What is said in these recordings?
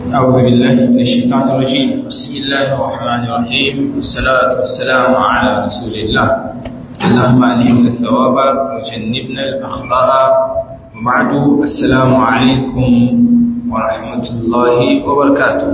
أعوذ بالله من الشيطان الرجيم بسم الله الرحمن الرحيم والصلاة والسلام على رسول الله اللهم علمنا الثواب وجنبنا الأخطاء وبعد السلام عليكم ورحمة الله وبركاته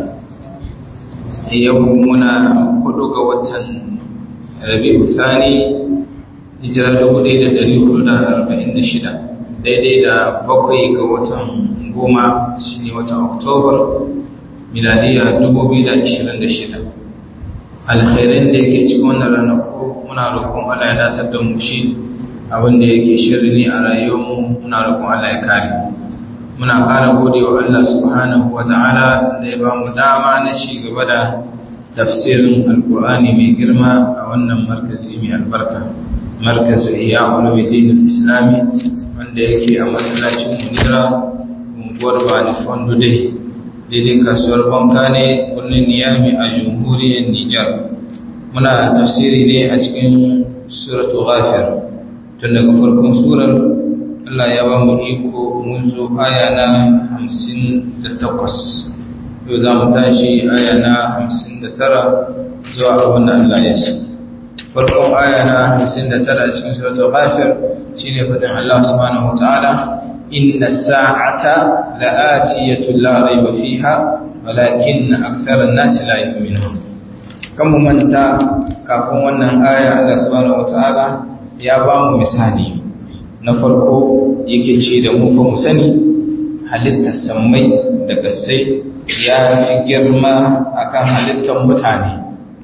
يومنا خلق وطن ربيع الثاني hijira dubu ɗaya da ɗari hudu da arba'in da shida daidai da bakwai ga watan goma shi ne watan oktobar miladiya dubu biyu da ashirin da shida alkhairin da yake cikin wannan ranaku muna roƙon allah ya datar da mu shi abin da yake shirri ne a rayuwarmu muna roƙon allah ya kare muna ƙara gode wa allah subhanahu wa ta'ala da ya ba mu dama na ci gaba da tafsirin alkur'ani mai girma a wannan markazi mai albarka markazu iya ulumuddin islami wanda yake a masallacin munira unguwar bani fondo dai daidai kasuwar banka ne birnin niyami a jamhuriyar nijar muna tafsiri ne a cikin suratu ghafir tun daga farkon surar allah ya ba mu iko mun zo aya na hamsin da takwas yau za mu tashi aya na hamsin da tara zuwa abin da allah ya shi farkon aya na 59 a cikin suratul ghafir shine fadin Allah subhanahu wataala inna sa'ata la'atiyatu la rayba fiha walakin akthara an-nas la yu'minun kan manta kafin wannan aya Allah subhanahu wataala ya ba mu misali na farko yake ce da mu fa mu sani halittar sammai da gassai ya fi girma akan halittar mutane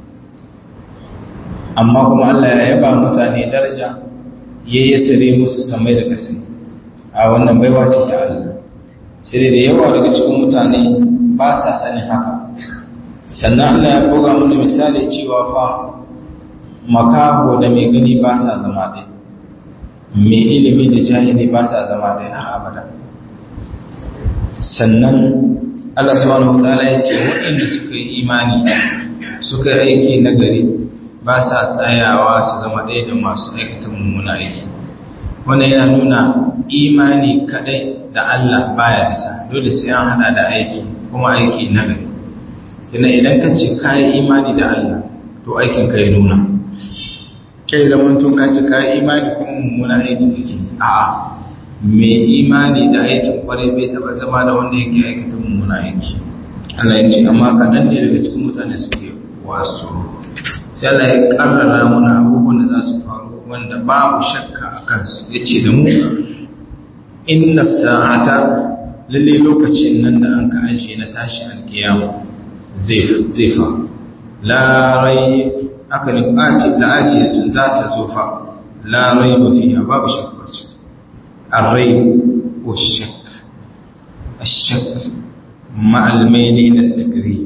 amma kuma Allah ya yaba mutane daraja ya yi sire musu samai da kasi a wannan baiwa ce ta Allah sai da yawa daga cikin mutane ba sa sanin haka sannan Allah ya buga mana misali cewa fa makaho da mai gani ba sa zama ɗaya mai ilimi da jahili ba sa zama ɗaya har abada sannan Allah subhanahu wa ta'ala ya ce waɗanda suka yi imani suka yi aiki na gari ba sa tsayawa su zama ɗaya da masu aikata mummuna aiki wannan yana nuna imani kadai da Allah baya isa dole sai an hada da aiki kuma aiki na gari kina idan ka ce kayi imani da Allah to aikin ka ya nuna kai zaman tun ka ce kayi imani kuma mummuna aiki kake a'a me imani da aikin kwarai bai taba zama da wanda yake aikata mummuna aiki Allah ya ce amma kaɗan ne daga cikin mutane suke wasu sai Allah ya karrara mana abubuwan da za su faru wanda babu shakka a kansu ya ce da mu inna sa'ata lalle lokacin nan da an ka ajiye na tashi alkiyama zai faru larai aka ne ɓace ta ajiye tun za ta zo fa larai ba fiya babu shakkar su arrai ko shak ashak ma'almai ne na takri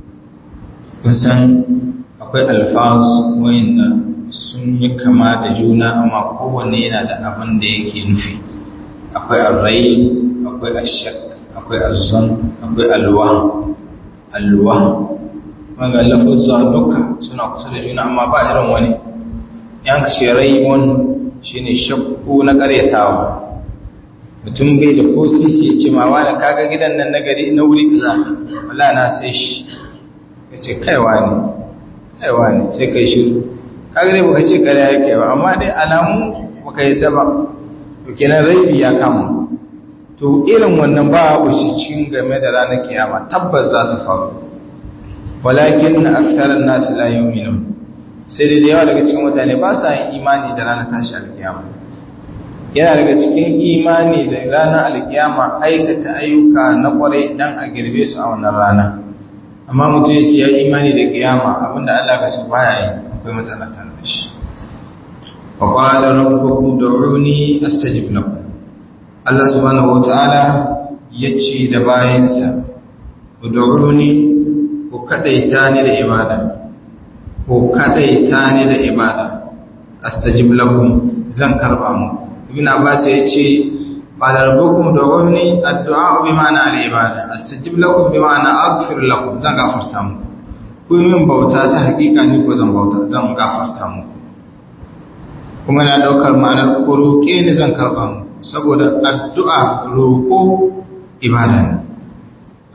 kusan akwai alfaz wanda sun yi kama da juna amma kowanne yana da abin da yake nufi akwai arrai akwai ashak akwai azzon akwai alwa alwa wanda lafuzza duka suna kusa da juna amma ba irin wani yan kashe raibon shine shakku na karyatawa mutum bai da ko sisi ya ce ma wani kaga gidan nan na gari na wuri kaza wala na sai shi ya ce kaiwa ne kaiwa ne sai kai shiru kaga dai baka ce kare yake ba amma dai alamu baka yadda ba to kenan raibi ya kama to irin wannan ba a shi cikin game da ranar kiyama tabbas za ta faru walakin aktharan nas la yu'minun sai dai da yawa daga cikin mutane ba sa yin imani da ranar tashi alkiyama yana daga cikin imani da ranar alkiyama aikata ayyuka na kwarai dan a girbe su a wannan rana amma mutum ya ce ya imani da kiyama abinda Allah ka su baya yi akwai matsala tare da shi wa qala rabbukum ud'uni astajib lakum Allah subhanahu wataala yace da bayansa ud'uni ku kadaita ni da ibada ku kadaita ni da ibada astajib lakum zan karba mu ibn abbas yace qala rabbukum ud'uni addu'a bi ma'ana al-ibada astajib lakum bi ma'ana aghfir lakum zan gafarta muku ku min bauta ta hakika ni ko zan bauta zan gafarta muku kuma na daukar ma'anar ku roke ni zan karba muku saboda addu'a roko ibada ne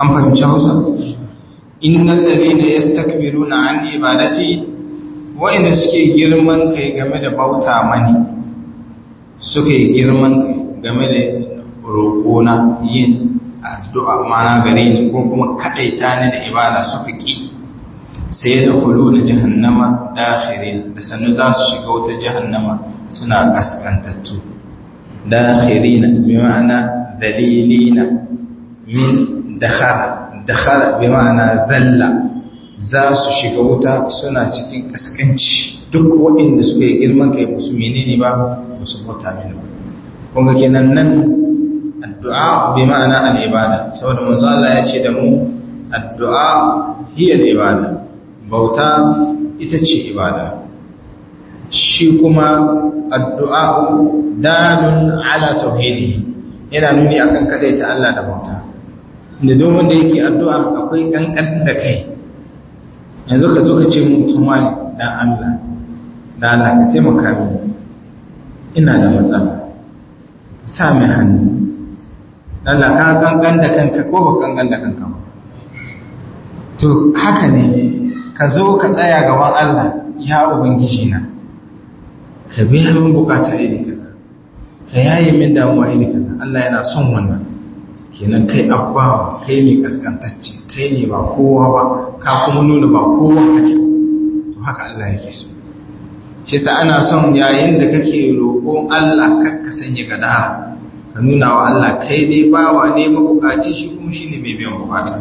an fahimci hausa innal ladina yastakbiruna an ibadati wa'inda suke girman kai game da bauta mani suke girman kai game da roƙona yin addu'a mana gare ni ko kuma kaɗaita ni da ibada suka ƙi sai da kulu na jahannama dakhirin da sannu za su shiga wata jahannama suna kaskantattu dakhirina bi ma'ana dalilina min dakhala dakhala bi ma'ana zalla za su shiga wuta suna cikin kaskanci duk waɗanda suka yi girman kai musu menene ba musu bauta mini ba kuma kenan nan addu'a bi ma'ana al-ibada saboda manzo Allah ya ce da mu addu'a hiya al-ibada bauta ita ce ibada shi kuma addu'a dalun ala tauhidi yana nuni akan kadaita Allah da bauta inda duk wanda yake addu'a akwai kankan da kai yanzu ka zo ka ce mutum wani dan Allah da Allah ka taimaka mini ina da matsala sa mai hannu Allah ka kankan da kanka ko ba kankan da kanka ba to haka ne ka zo ka tsaya gaban Allah ya ubangiji na ka biya min bukata iri kaza ka yaye min damuwa iri kaza Allah yana son wannan kenan kai abba kai ne kaskantacce kai ne ba kowa ba ka kuma nuna ba kowa kake to haka Allah yake so shi sa ana son yayin da kake roƙon Allah kakka sanya gadara ka nuna wa Allah kai dai bawa ne mabukaci shi kuma shine mai biyan bukata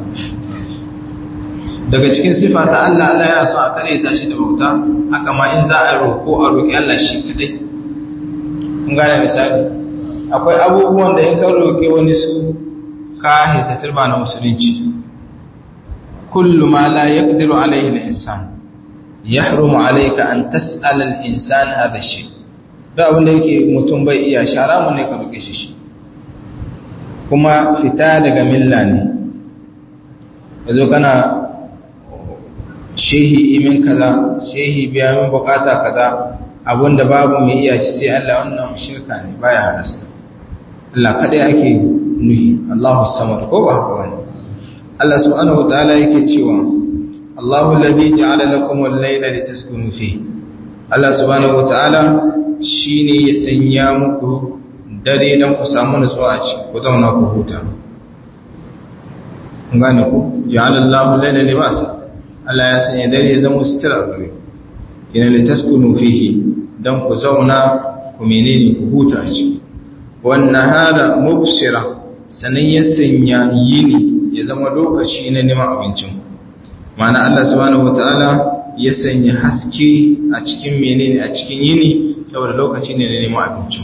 daga cikin sifa ta Allah Allah yana so a kare ta shi da bauta haka ma in za a roƙo a roƙi Allah shi kadai kun gane misali akwai abubuwan da in ka roƙi wani su ka hita turba na musulunci kullu ma la yaqdiru alayhi al-insan yahrumu alayka an tas'ala al-insan hadha shay da abin da yake mutum bai iya shara mun ne ka roƙe shi shi kuma fita daga milla ne yazo kana shehi imin kaza shehi biya min bukata kaza abinda babu mai iya shi sai Allah wannan shirka ne baya halasta Allah kada yake nuhi Allahu samad ko ba haka bane Allah subhanahu wataala yake cewa Allahu alladhi ja'ala lakum al-layla litaskunu fihi Allah subhanahu wataala shine ya sanya muku dare dan ku samu nutsuwa a ciki ku zauna ku huta kun gane ku ja'ala Allahu al-layla libasa Allah ya sanya dare ya zama sutura a gare ina litaskunu fihi dan ku zauna ku menene ku huta a ciki wan nahara mubsira sanan ya sanya yini ya zama lokaci na neman abincin ma'ana Allah subhanahu wataala ya sanya haske a cikin menene a cikin yini saboda lokaci ne na neman abincin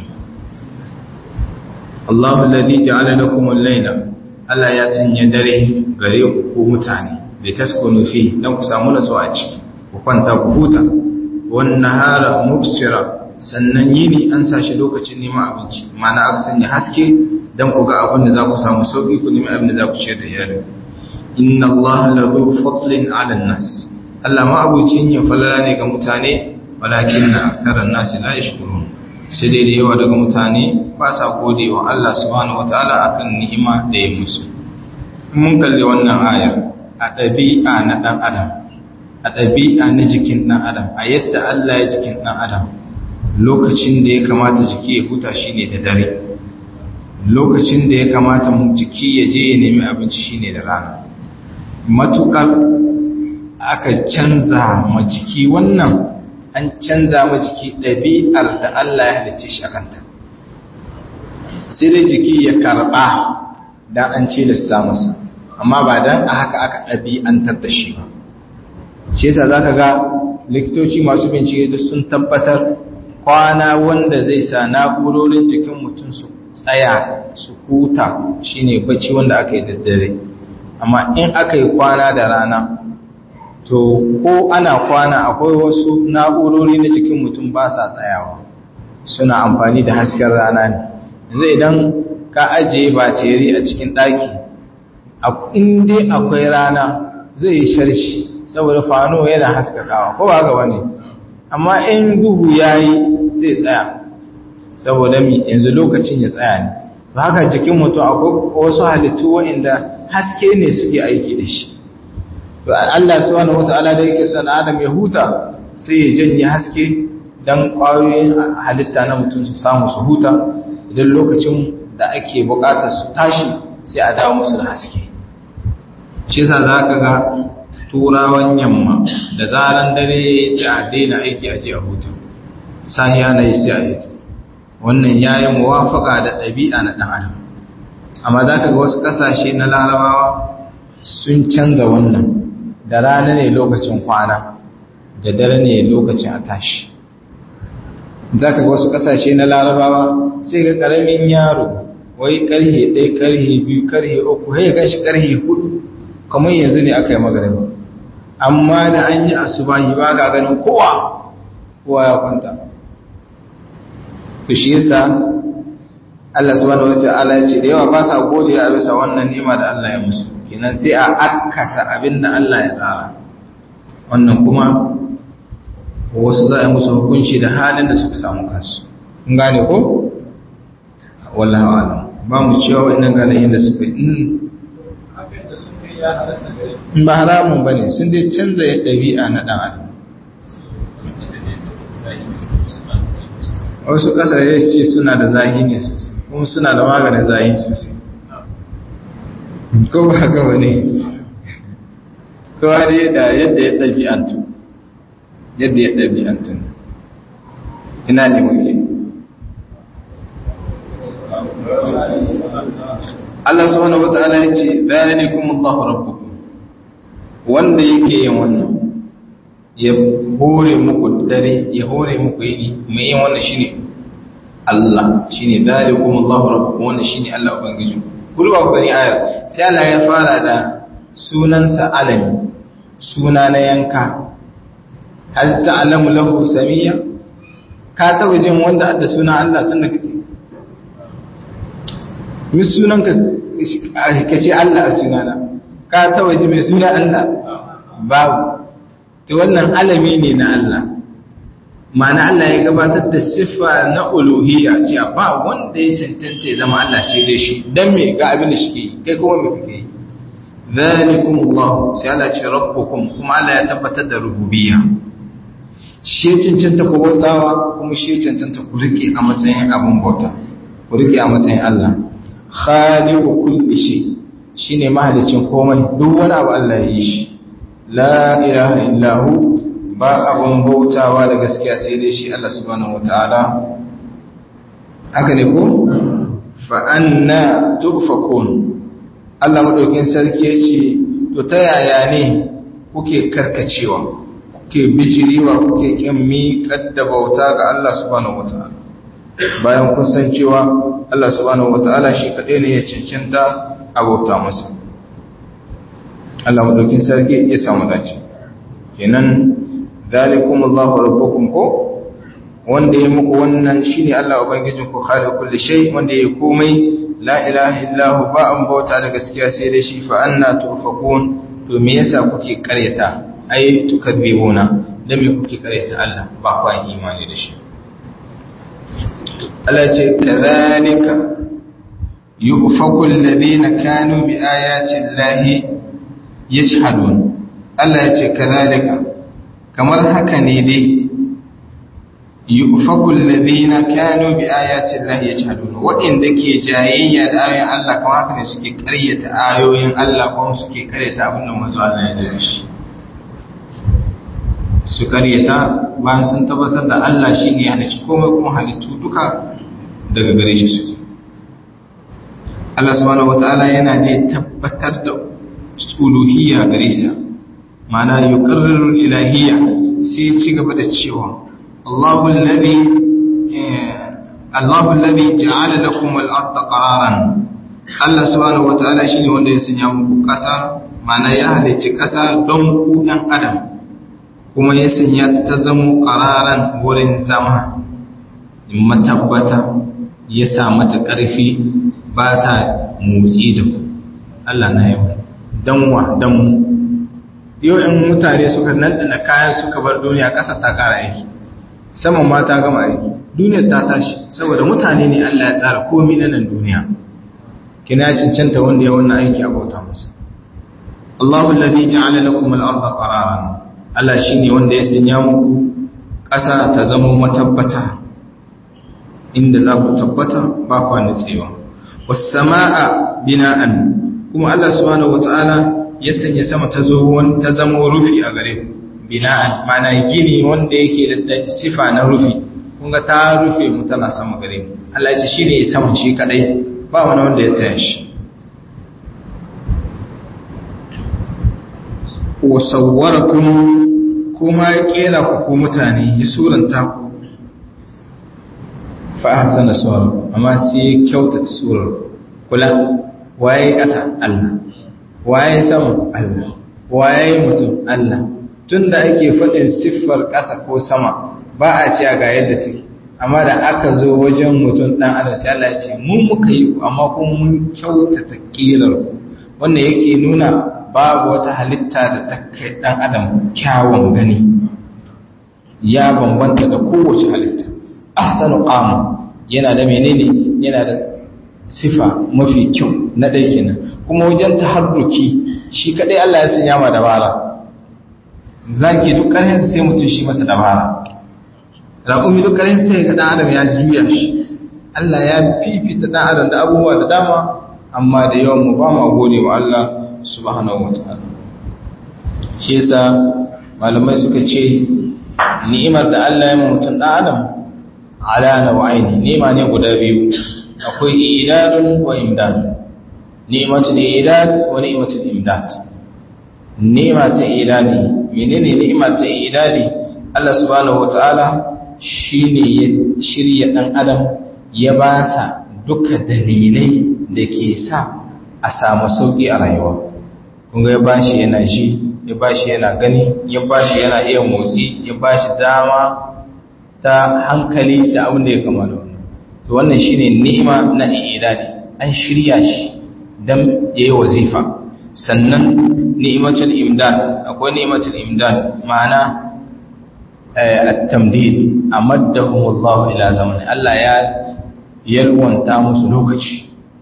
Allahu alladhi ja'ala lakum al-layla Allah ya sanya dare gare ku mutane da taskunu fi dan ku samu nutsuwa a ciki ku kwanta ku huta wan nahara mubsira sannan yini an sashi lokacin neman abinci mana aka sanya haske dan ku ga abin da za ku samu sauki ku nemi abin da za ku ciyar da iyali inna allaha la dhu fadlin 'ala an-nas Allah ma abucin ya falala ne ga mutane walakin aktharan nas la yashkurun sai dai da yawa daga mutane ba sa godewa Allah subhanahu wataala akan ni'ima da ya musu mun kalli wannan ayar a ɗabi'a na ɗan adam a ɗabi'a na jikin ɗan adam a yadda Allah ya jikin ɗan adam lokacin da ya kamata jiki ya huta shi ne da dare lokacin da ya kamata jiki ya je ya nemi abinci shi ne da rana matuƙar aka canza ma jiki wannan an canza ma jiki ɗabi'ar da Allah ya halicce shi a kanta sai dai jiki ya karɓa da an ce lissa masa amma ba dan a haka aka ɗabi'antar da shi ba shi yasa za ka ga likitoci masu bincike duk sun tabbatar kwana wanda zai sa na'urorin jikin mutum su tsaya su huta shine bacci wanda aka yi daddare amma in aka yi kwana da rana to ko ana kwana akwai wasu na'urori na jikin mutum ba sa tsayawa suna amfani da hasken rana ne yanzu idan ka ajiye bateri a cikin ɗaki in dai akwai rana zai yi sharshi saboda fano yana haskakawa ko ba gaba ne amma in duhu ya yi zai tsaya saboda mi yanzu lokacin ya tsaya ne to haka jikin mutum akwai wasu halittu waɗanda haske ne suke aiki da shi to Allah subhanahu wata'ala da yake son Adam ya huta sai ya janye haske dan ƙwayoyin halitta na mutum su samu su huta idan lokacin da ake buƙatar su tashi sai a dawo musu da haske shi yasa za ka ga turawan yamma da zaran dare sai a daina aiki a je a huta sahiya na yi sai a yi wannan ya yi muwafaka da ɗabi'a na ɗan adam amma za ka ga wasu ƙasashe na larabawa sun canza wannan da rana ne lokacin kwana da dare ne lokacin a tashi za ka ga wasu ƙasashe na larabawa sai ga ƙaramin yaro wai ƙarhe ɗaya ƙarhe biyu ƙarhe uku ya gashi ƙarhe hudu kamar yanzu ne aka yi magariba amma da an yi asubahi ba ga ganin kowa kowa ya kwanta to shi yasa Allah subhanahu wata'ala ya ce da yawa ba sa gode a bisa wannan ni'ima da Allah ya musu kenan sai a akasa abin da Allah ya tsara wannan kuma wasu za a musu hukunci da halin da suka samu kansu kun gane ko wallahi alam ba mu cewa wannan gane da suka yi ba haramun ba ne sun dai canza ɗabi'a na ɗan adam wasu ƙasashe ce suna da zahi ne sosai kuma suna da maganin zahi sosai ko ba haka wani kowa dai da yadda ya ɗabi'antu yadda ya ɗabi'antu ina ne muke Allah subhanahu wata'ala ya ce zalikum Allahu rabbukum wanda yake yin wannan ya hore muku dare ya hore muku yini mai yin wannan shine Allah shine zalikum Allahu rabbukum wannan shine Allah ubangiji kullu ba ku gani ayar sai Allah ya fara da sunansa alami suna na yanka hal ta'lamu lahu samiyya ka taba jin wanda da suna Allah tun da kake mi sunan ka kace Allah a sunana ka taba ji mai suna Allah babu to wannan alami ne na Allah ma'ana Allah ya gabatar da siffa na uluhiyya cewa ba wanda ya cancanta ya zama Allah sai dai shi dan me ga abin da shi ke kai kuma me kake yi zalikum Allah sai Allah ce rabbukum kuma Allah ya tabbatar da rububiyya shi cancanta ku bautawa kuma shi cancanta ku rike a matsayin abin bauta ku rike a matsayin Allah khaliqu kulli shay shine mahalicin komai duk wani abu Allah ya yi shi la ilaha illa hu ba abun bautawa da gaskiya sai dai shi Allah subhanahu wataala haka ne ko fa anna tufakun Allah madaukin sarki yace to ta yaya ne kuke karkacewa kuke bijiriwa kuke kin miƙar da bauta ga Allah subhanahu wataala bayan kun san cewa Allah subhanahu wataala shi kadai ne ya cancanta a bauta masa Allah madaukin sarki ya samu dace kenan zalikum Allahu rabbukum ko wanda ya muku wannan shine Allah ubangijin ku khaliq kulli shay wanda ya komai la ilaha illa hu ba an bauta da gaskiya sai dai shi fa anna tufakun to me yasa kuke karyata ai tukadzibuna dan me kuke karyata Allah ba ku imani da shi Allah ce kadhalika yufaku alladhina kanu bi ayati llahi yajhadun Allah ya ce kadhalika kamar haka ne dai yufaku alladhina kanu bi ayati llahi yajhadun wa'inda ke jayayya da ayoyin Allah kamar haka ne suke karyata ayoyin Allah kuma suke karyata abin da manzo Allah ya dace shi su karyata bayan sun tabbatar da Allah shine ya halicci komai kuma halittu duka daga gare shi suke Allah subhanahu wataala yana da tabbatar da uluhiyya gare sa ma'ana yuqarriru ilahiyya sai ci gaba da cewa Allahu alladhi Allahu alladhi ja'ala lakum al-ardha qararan Allah subhanahu wataala shine wanda ya sanya muku ƙasa ma'ana ya halicci ƙasa don ku ɗan adam kuma ya sanya ta zama qararan wurin zama matabbata ya sa mata ƙarfi ba ta motsi da ku Allah na yau danwa danmu yau in mutane suka nanɗana kayan suka bar duniya ƙasa ta ƙara aiki saman ma ta gama aiki duniyar ta tashi saboda mutane ne Allah ya tsara komi na nan duniya kina cancanta wanda ya wannan aiki a bauta masa Allahu alladhi ja'ala lakum al-ardha qararan Allah shine wanda ya sanya muku ƙasa ta zama matabbata inda za ku tabbata ba ku nutsewa was samaa bina'an kuma Allah subhanahu wata'ala ya sanya sama ta zo ta zama rufi a gare ku bina'an mana gini wanda yake da sifa na rufi kun ga ta rufe mu tana sama gare mu Allah ya ce shine saman shi kadai ba wani wanda ya taya shi wa sawwarakum kuma ya kera ku ko mutane ya suranta ku fa ahsana suwar amma sai ya kyautata surar kula waye kasa Allah waye sama Allah waye mutum Allah tunda ake faɗin siffar ƙasa ko sama ba a ce ga yadda take amma da aka zo wajen mutum ɗan adam sai Allah ya ce mun muka yi ku amma kuma mun kyautata ƙirar ku wannan yake nuna babu wata halitta da ta kai ɗan adam kyawun gani ya bambanta da kowace halitta ahsanu qama yana da menene yana da sifa mafi kyau na ɗaya kenan kuma wajen taharruki shi kadai Allah ya sanya ma dabara zaki duk ƙarfin sai mutum shi masa dabara raƙumi duk ƙarfin sai ga ɗan adam ya juya shi Allah ya fifita ɗan adam da abubuwa da dama amma da yawan mu ba mu gode wa Allah subhanahu wataala shi yasa malamai suka ce ni'imar da Allah ya ma mutum ɗan adam ala nau'aini ni'ima ne guda biyu akwai idadun wa imdad ni'matul idad wa ni'matul imdad ni'ma ta idadi menene ni'ma ta idadi Allah subhanahu wataala shine ya shirya dan adam ya ba sa duka dalilai da ke sa a samu sauki a rayuwa kun ga ya bashi yana ji ya bashi yana gani ya bashi yana iya motsi ya bashi dama ta hankali da abin da ya kama da wannan to wannan shine ni'ima na idadi an shirya shi dan yayi wazifa sannan ni'matul imdad akwai ni'matul imdad ma'ana at-tamdid amaddahum Allah ila zamani Allah ya yalwanta musu lokaci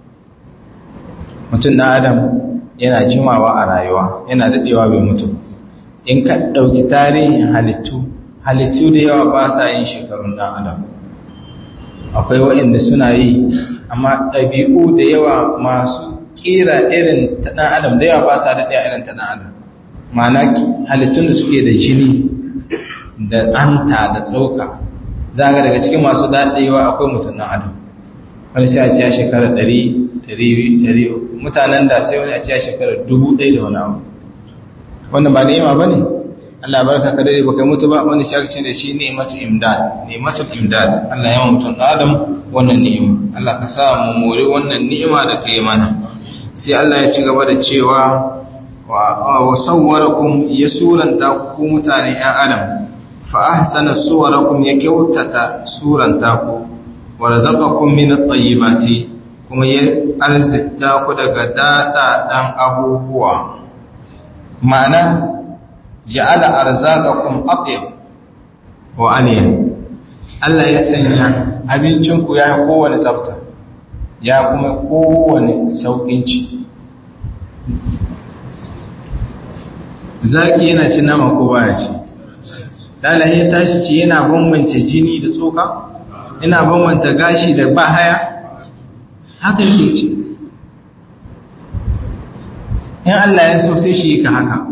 mutum na adam yana jimawa a rayuwa yana dadewa bai mutu in ka dauki tarihin halittu halittu da yawa ba sa yin shekarun dan adam akwai waɗanda suna yi amma ɗabi'u da yawa masu ƙira irin ta ɗan adam da yawa ba sa daɗe irin ta ɗan adam ma'ana halittun da suke da jini da anta da tsoka za ga daga cikin masu daɗewa akwai mutum ɗan adam wani sai a ce a shekarar ɗari ɗari ɗari mutanen da sai wani a ce a shekarar dubu ɗaya da wani abu wannan ba ni'ima ba ne Allah barka ka dare baka mutu ba wanda shi ake da shi ni'matul imdad ni'matul imdad Allah ya mutum Adam wannan ni'ima Allah ka sa mu more wannan ni'ima da kai mana sai Allah ya ci gaba da cewa wa sawwarakum ya suranta ku mutane ƴan Adam fa ahsana suwarakum ya kyautata suranta ku wa razaqakum min at-tayyibati kuma ya arzita ku daga dada dan abubuwa ma'ana ja'ala arzaqakum atyab wa aniya Allah ya sanya abincin ku ya kowane tsafta ya kuma kowane saukin ci zaki yana cin nama ko baya ci dalahi ya tashi ci yana bambance jini da tsoka yana bambanta gashi da bahaya haka yake ci in Allah ya so sai shi ka haka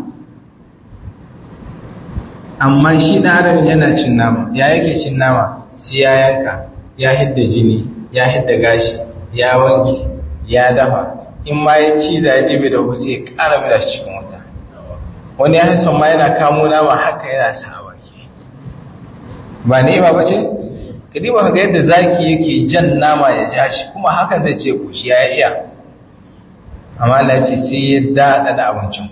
amma shi ɗan adam yana cin nama ya yake cin nama sai ya yanka ya hidda jini ya hidda gashi ya wanke ya dafa in ma ya ciza ya jibe da wasu ya ƙara mai da shi cikin wuta wani ya hasan ma yana kamo nama haka yana sa a baki ba ne ba bace ka diba ga yadda zaki yake jan nama ya ja shi kuma hakan zai ce ko shi ya iya amma Allah ce sai ya daɗa da abincin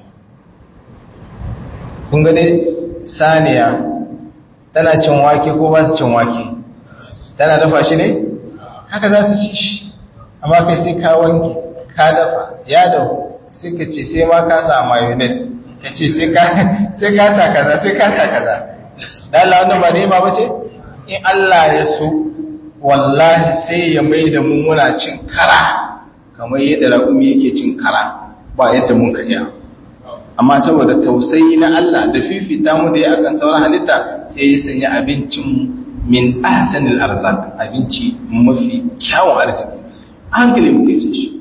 kun ga dai saniya tana cin wake ko ba su cin wake tana dafa shi ne haka za ta ci shi amma kai sai ka wanke ka dafa ya dafu sai ka ce sai ma ka sa mayonnaise ka ce sai ka sa kaza sai ka sa kaza da Allah wannan ba ne ba bace in Allah ya so wallahi sai ya mai da mu muna cin kara kamar yadda raƙumi yake cin kara ba yadda mun ka iya amma saboda tausayi na Allah da fifita mu da ya akan sauran halitta sai ya sanya abincin min ahsanil arzak abinci mafi kyawun arziki hankali muke ce shi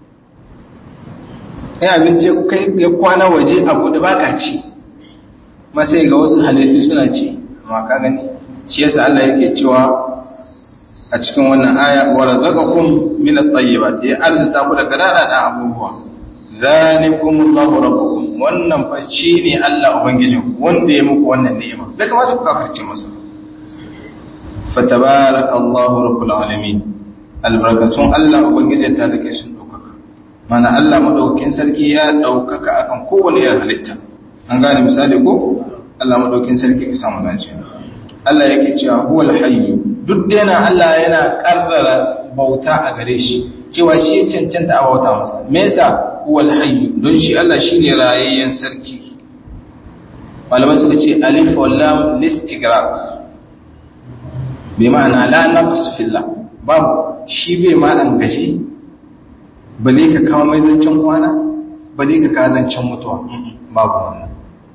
ai abinci kai ya kwana waje abu da baka ci ma sai ga wasu halittu suna ci amma ka gani shi yasa Allah yake cewa a cikin wannan aya wa razaqakum min at-tayyibati ya arzuta ku daga dada abubuwa zalikumullahu rabbukum wannan fa ne Allah ubangijin wanda ya muku wannan ni'ima bai kamata ku kafirce masa fatabarakallahu rabbul alamin albarakatun Allah ubangijin ta dake sun daukaka mana Allah madaukakin sarki ya daukaka akan kowane irin halitta an gane misali ko Allah madaukakin sarki ka samu dace Allah yake cewa huwal hayyu duk da yana Allah yana karrara bauta a gare shi cewa shi cancanta a bauta masa me yasa huwal hayyu don shi Allah shine rayayyen sarki malaman suka ce alif wal lam listighraq bi ma'ana la naqs fillah babu shi bai ma an gashi bale ka kawo mai zancen kwana bale ka kawo zancen mutuwa babu wannan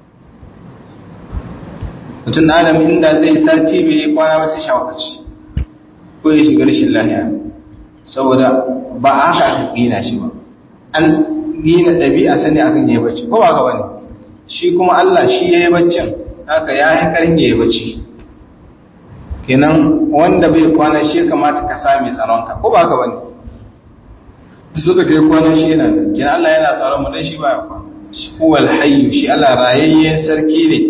mutum na adam inda zai sati bai yi kwana ba sai shawarci ko ya shiga rashin lahiya saboda ba a haka aka gina shi ba an gina ɗabi'a sani akan yi bacci ko ba ka bane shi kuma Allah shi ya yi baccin haka ya yi karin ya yi bacci kenan wanda bai kwana shi kamata ka sami tsaronka ko ba ka bane duk suka kai kwana shi yana da kenan Allah yana tsaron mu dan shi ba ya kwana shi huwal hayyu shi Allah rayayyen sarki ne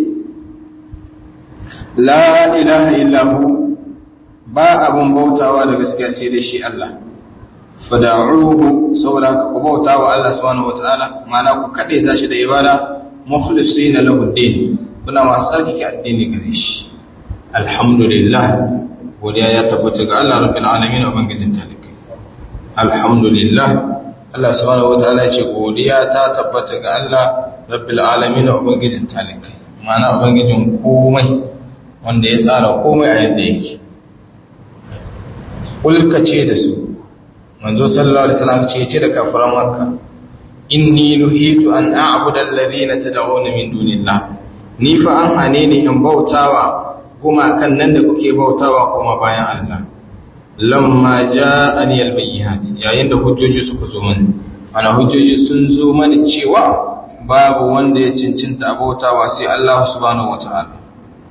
la ilaha illa hu ba abun bautawa da gaskiya sai dai shi Allah fada'uhu saboda ka ku bauta wa Allah subhanahu wataala ma'ana ku kade ta shi da ibada mukhlisina lahu din kuna masu tsarkake addini gare shi alhamdulillah godiya ya tabbata ga Allah rabbil alamin ubangijin talikai alhamdulillah Allah subhanahu wataala ya ce godiya ta tabbata ga Allah rabbil alamin ubangijin talikai ma'ana ubangijin komai wanda ya tsara komai a yadda yake kulka ce da su manzo sallallahu alaihi wasallam ce ce da kafiran makka inni nuhitu an a'budu alladhina tad'una min dunillah ni fa an hane ni in bautawa kuma kan nan da kuke bautawa kuma bayan Allah lamma ja'ani albayyinat yayin da hujjoji suka zo mani ana hujjoji sun zo mani cewa babu wanda ya cincinta bautawa sai Allah subhanahu wataala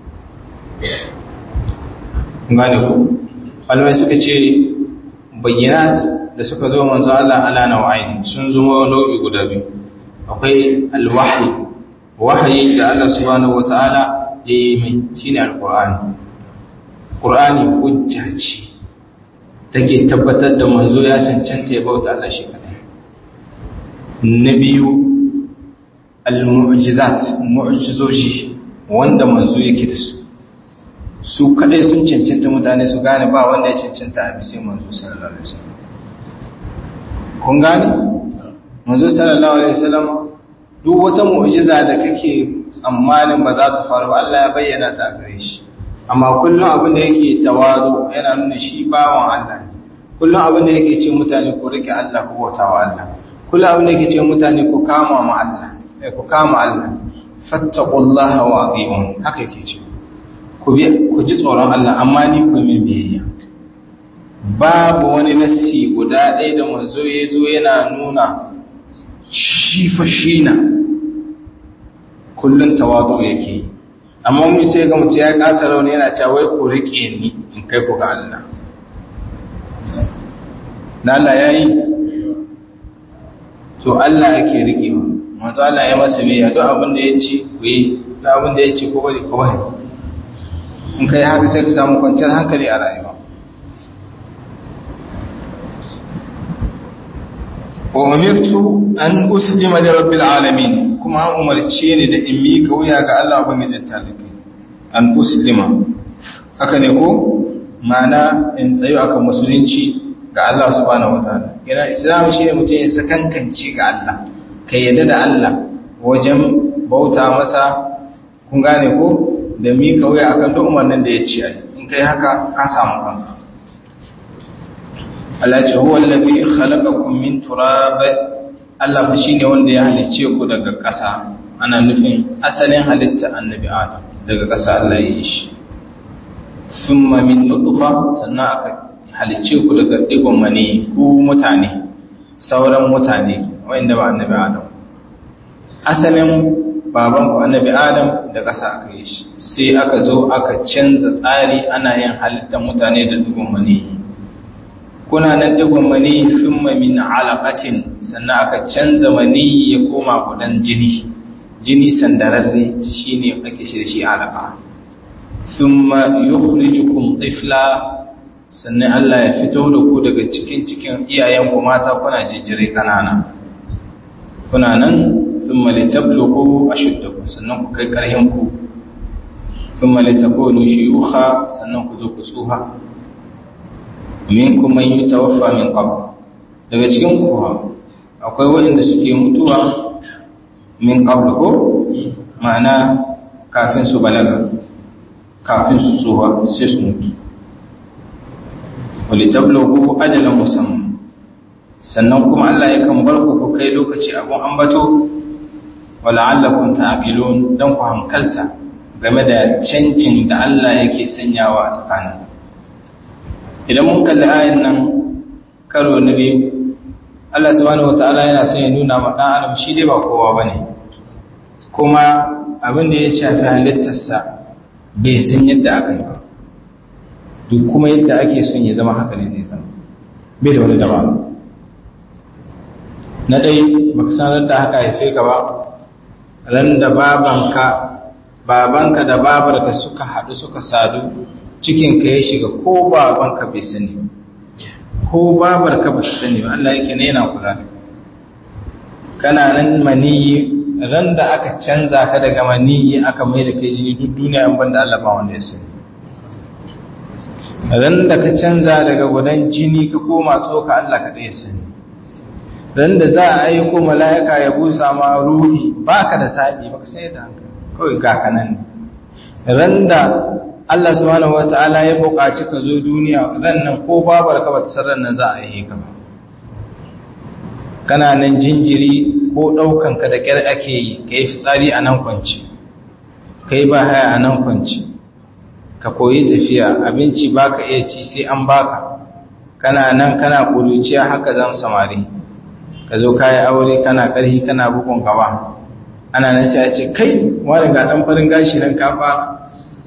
gane ku alwai suka ce bayyanat da suka zo manzo Allah ala nau'ain sun zo nau'i guda biyu akwai alwahyi wahayi da Allah subhanahu wataala ya yi mai shine alqur'ani qur'ani hujja ce take tabbatar da manzo ya cancanta ya bauta Allah shi kadai na biyu al-mu'jizat mu'jizoji wanda manzo yake da su su kadai sun cancanta mutane su gane ba wanda ya cancanta a bisa manzo sallallahu alaihi wasallam kun gane manzo sallallahu alaihi wasallam duk wata mu'jiza da kake tsammanin ba za ta faru Allah ya bayyana ta gare shi amma kullum abin da yake tawadu yana nuna shi bawan Allah ne kullum abin da yake ce mutane ku rike Allah ku bauta wa Allah kullum abin da yake ce mutane ku kama ma Allah eh ku kama Allah fattaqullaha wa ati'un haka yake ce ku ji tsoron Allah amma ni ku min biyayya babu wani nassi guda ɗaya da manzo ya zo yana nuna shi fa shi na kullum tawadu yake yi amma mun sai ga mutum ya kata rauni yana cewa wai ku rike ni in kai ku ga Allah na Allah yayi to Allah yake rike mu manzo Allah ya masa biyayya duk abin da ya ce ku yi duk abin da ya ce ku bari ku bari in kai haka sai ka samu kwanciyar hankali a rayuwa wa umirtu an uslima li rabbil alamin kuma an umarce ni da in miƙa wuya ga Allah ubangijin talibai an uslima haka ne ko ma'ana in tsayo akan musulunci ga Allah subhanahu wataala yana islam shine mutum ya sakankance ga Allah kai yadda da Allah wajen bauta masa kun gane ko da mika wuya akan duk umarnin da ya ce ai in kai haka ka samu kanka Allah ce huwa allazi khalaqakum min turab Allah fa shine wanda ya halice ku daga ƙasa ana nufin asalin halitta annabi Adam daga ƙasa Allah ya yi shi thumma min nutfa sannan aka halice ku daga digon mani ku mutane sauran mutane wanda ba annabi Adam asalin baban ku annabi Adam da ƙasa aka yi shi sai aka zo aka canza tsari ana yin halittar mutane da digon mani kuna nan digon mani thumma min alaqatin sannan aka canza mani ya koma gudan jini jini sandararre shine ake shi da shi alaqa thumma yukhrijukum tifla sannan Allah ya fito da ku daga cikin cikin iyayen ku mata kuna jijjire kanana kuna nan thumma litablughu ashuddakum sannan ku kai karhin ku thumma litakunu shuyukha sannan ku zo ku tsuha minkum man yutawaffa min qabl daga cikin ku akwai waɗanda suke mutuwa min qabl ko ma'ana kafin su balaga kafin su tsuwa sai su mutu wali tablughu ajalan musamman sannan kuma Allah yakan bar ku ku kai lokaci abun ambato wala'allakum ta'qilun dan ku hankalta game da cancin da Allah yake sanyawa a tsakanin idan mun kalli ayin nan karo na biyu Allah subhanahu wataala yana son ya nuna ma dan adam shi dai ba kowa bane kuma abin da ya shafi halittarsa bai san yadda aka yi ba duk kuma yadda ake son ya zama haka ne zai zama bai da wani dabara na dai baka sanar da haka haife ka ba ran da babanka babanka da babarka suka haɗu suka sadu cikinka ya shiga ko babanka bai sani ko babarka ba sani ba Allah yake ne yana kula da kana nan maniyi ran da aka canza ka daga maniyi aka mai da kai jini duk duniya an banda Allah ba wanda ya sani ran da ka canza daga gudan jini ka koma tsoka Allah ka ɗaya sani ran da za a aiko mala'ika ya busa ma ruhi baka da sabi baka sai da hankali kawai ga kanan ran da Allah subhanahu wata'ala ya buƙaci ka zo duniya ran nan ko babar ka bata san nan za a yi ka ba kana nan jinjiri ko ɗaukan ka da ƙyar ake yi ka yi fitsari a nan kwanci ka yi ba haya a nan kwanci ka koyi tafiya abinci baka iya ci sai an baka kana nan kana ƙuruciya haka zan samari ka zo kayi aure kana ƙarfi kana bugun gaba ana nan sai a ce kai wani ga ɗan farin gashi nan ka fara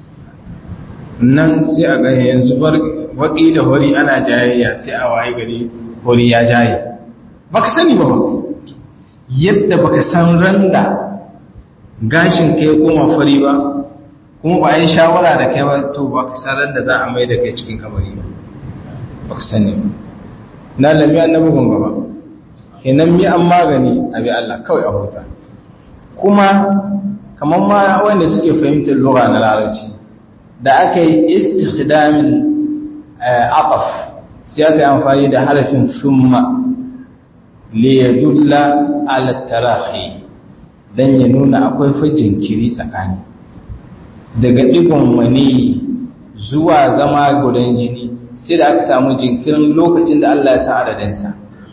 nan sai a gani yanzu waƙi da hori ana jayayya sai a waye gari hori ya jaye baka sani ba yadda baka san randa gashin ka ya koma fari ba kuma ba a yi shawara da kai ba to baka san randa za a mai da kai cikin kamari ba baka sani ba na lamiya na bugun gaba kenan mi an magani abi Allah kawai a huta kuma kamar ma wanda suke fahimtar lura na larabci da aka yi istikhdamin aqaf sai aka yi amfani da harafin summa li yadulla ala tarahi dan ya nuna akwai fa jinkiri tsakani daga digon mani zuwa zama gudan jini sai da aka samu jinkirin lokacin da Allah ya sa adadinsa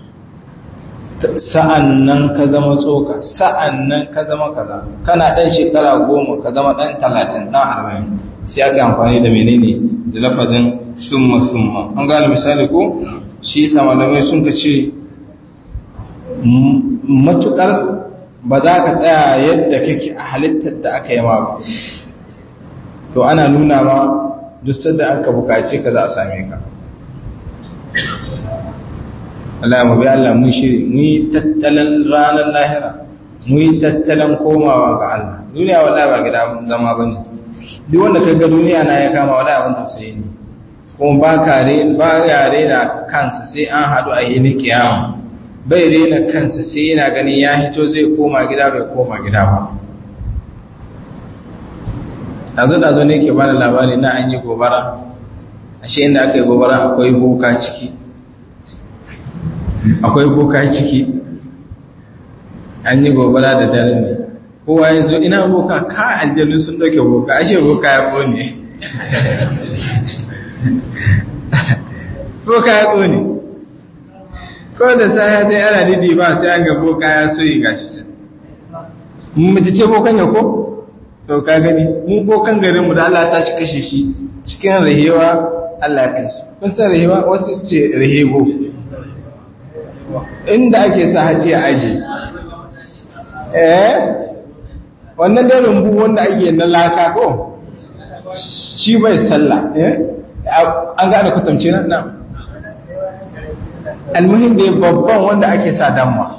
sa'an nan ka zama tsoka sa'an nan ka zama kaza kana ɗan shekara goma ka zama ɗan talatin ɗan arba'in sai aka amfani da menene da lafazin summa summa an gane misali ko shi yasa malamai sun ka ce matukar ba za ka tsaya yadda kake a halittar da aka yi ma ba to ana nuna ma duk sadda aka bukace ka za a same ka Allah mu bi Allah mun shiri mu yi tattalin ranar lahira mu yi tattalin komawa ga Allah duniya wallahi ba gida zama bane duk wanda kaga duniya na ya kama wallahi abin tausayi ne kuma ba kare ba yare da kansa sai an hadu a yini kiyama bai rena kansa sai yana ganin ya hito zai koma gida bai koma gida ba dazu dazu ne ke bada labari na an yi gobara ashe inda aka yi gobara akwai boka ciki akwai boka ciki an yi gobara da dare ne kowa ya zo ina boka ka aljanu sun dauke boka ashe boka ya kone boka ya kone ko da sai dai ana didi ba sai an ga boka ya so yi gashi can mace ce bokan ya ko to ka gani mu bokan garin mu da Allah ta shi kashe shi cikin rahewa Allah ya kai shi kun san rahewa wasu su ce rahego inda ake sa haji a aji eh wannan da rumbu wanda ake na laka ko shi bai sallah eh an gane kwatamce nan almuhim da babban wanda ake sa damma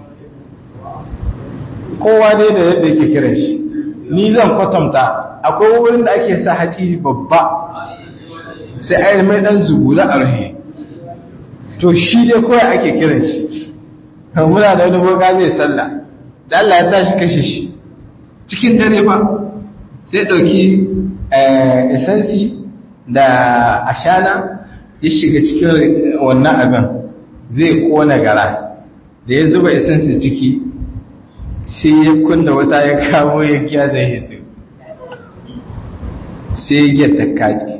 kowa dai da yadda yake kiran shi ni zan kwatanta akwai wurin da ake sa haji babba sai a yi mai dan zugula a rahe to shi dai kawai ake kiran shi muna da wani boga zai sallah da Allah ya tashi kashe shi cikin dare ba sai ɗauki esansi da ashana ya shiga cikin wannan abin zai kona gara da ya zuba esansi ciki sai ya kunna wata ya kamo ya giya zai hito sai ya ta kaji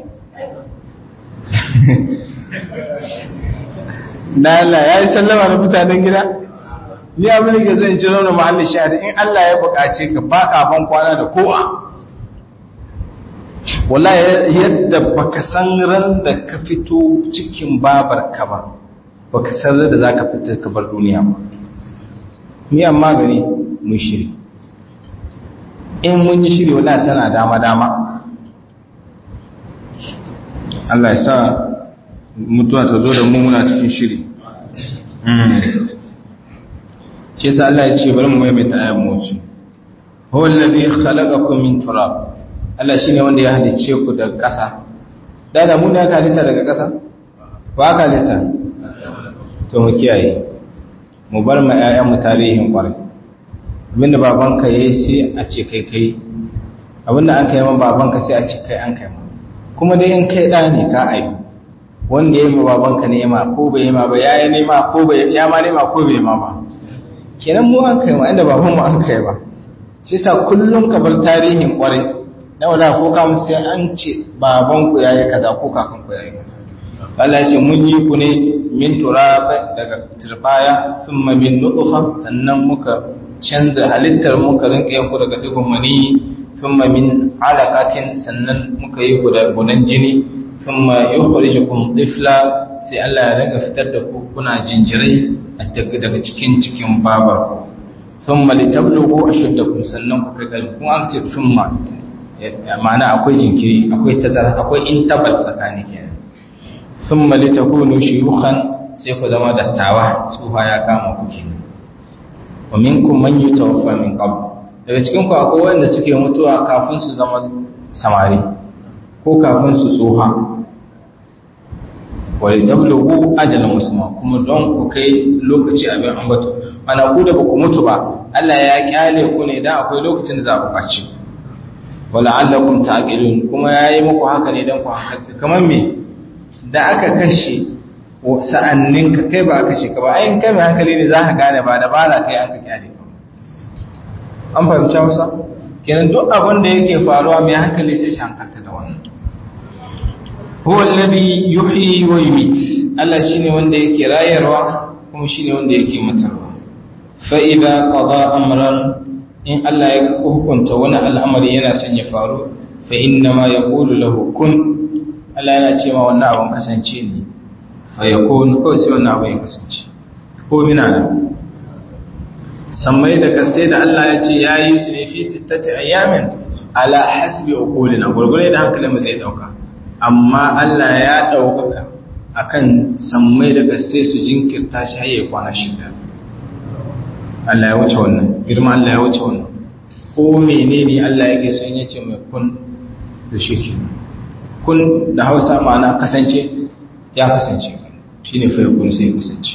na Allah ya yi sallama da mutanen gida ni abin da ke zo in ci rauna mahallin shahada in Allah ya buƙace ka ba ka ban kwana da kowa wala yadda baka san ran da ka fito cikin babar ka ba baka san ran da za ka fita ka bar duniya ba ni amma gani mun shiri in mun yi shiri wala tana dama dama Allah ya sa mutuwa ta zo da mu muna cikin shiri ce sa Allah ya ce bari mu maimaita ayan moci huwa alladhi khalaqakum min turab Allah shine wanda ya halicce ku daga ƙasa da da mun ya halitta daga ƙasa ba ka halitta to mu kiyaye mu bar ma ƴaƴan mu tarihin kwarai abinda babanka yayi sai a ce kai kai abinda an kai ma babanka sai a ce kai an kai ma kuma dai in kai da ne ka aihu wanda ya yi ma babanka nema ko bai yi ma ba ya yi nema ko bai ya ma nema ko bai ma ba kenan mu an kai ma inda baban mu an kai ba shi sa kullum ka bar tarihin kwarai na wala ko ka mu sai an ce baban ku yayi kaza ko kakan ku yayi kaza Allah ya ce mun yi ku ne min turab daga turbaya thumma min nutfa sannan muka canza halittar muka rinka yanku daga digon mani thumma min alaqatin sannan muka yi ku da gunan jini thumma yukhrijukum tifla sai Allah ya rinka fitar da ku kuna jinjirai daga cikin cikin babar ku thumma litablugu ashuddakum sannan ku kai kalbi kuma an ce thumma ma'ana akwai jinkiri akwai tazara akwai intabal tsakani kenan thumma litakunu shuyukhan sai ku zama dattawa tsufa ya kama ku kenan wa minkum man yutawaffa min qabl daga cikin ku akwai wanda suke mutuwa kafin su zama samari ko kafin su tsoha wani tablugu ajalin musamman kuma don ku kai lokaci abin ambato ana ku da ba ku mutu ba Allah ya kyale ku ne dan akwai lokacin da za ku kaci wala allakum ta'qilun kuma yayi muku haka ne dan ku hankalta kamar me da aka kashe sa'annin ka kai ba aka kashe ka ba ayin kai mai hankali ne za ka gane ba da ba za kai aka kyale ka an fahimci Hausa kenan duk abin da yake faruwa mai hankali sai shi hankalta da wannan huwa alladhi yuhyi wa yumit Allah shine wanda yake rayarwa kuma shine wanda yake matarwa fa idza qada amran in Allah ya hukunta wani al'amari yana son ya faru fa inna ma yaqulu lahu kun Allah yana ce ma wannan abun kasance ne fa yakun ko sai wannan abun ya kasance ko mina nan sammai da kasai da Allah ya ce yayi su ne fi sittati ayyamin ala hasbi uqulina gurgure da hankalin mu zai dauka amma Allah ya ɗaukaka a kan sammai da gaske su jinkirta shi haye kwana shida. Allah ya wuce wannan, girma Allah ya wuce wannan. Ko menene Allah yake son ya ce mai kun da shi ke. Kun da hausa ma'ana kasance ya kasance shi ne fai kun sai kasance.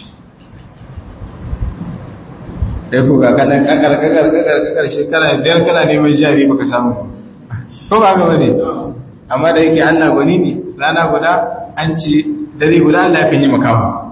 Ɗai ku ga kanan kakar kakar kakar kakar shekara biyar kana neman jari baka samu. Ko ba ga wani? amma da yake Allah gwani ne rana guda an ce dare guda Allah ya yi makamu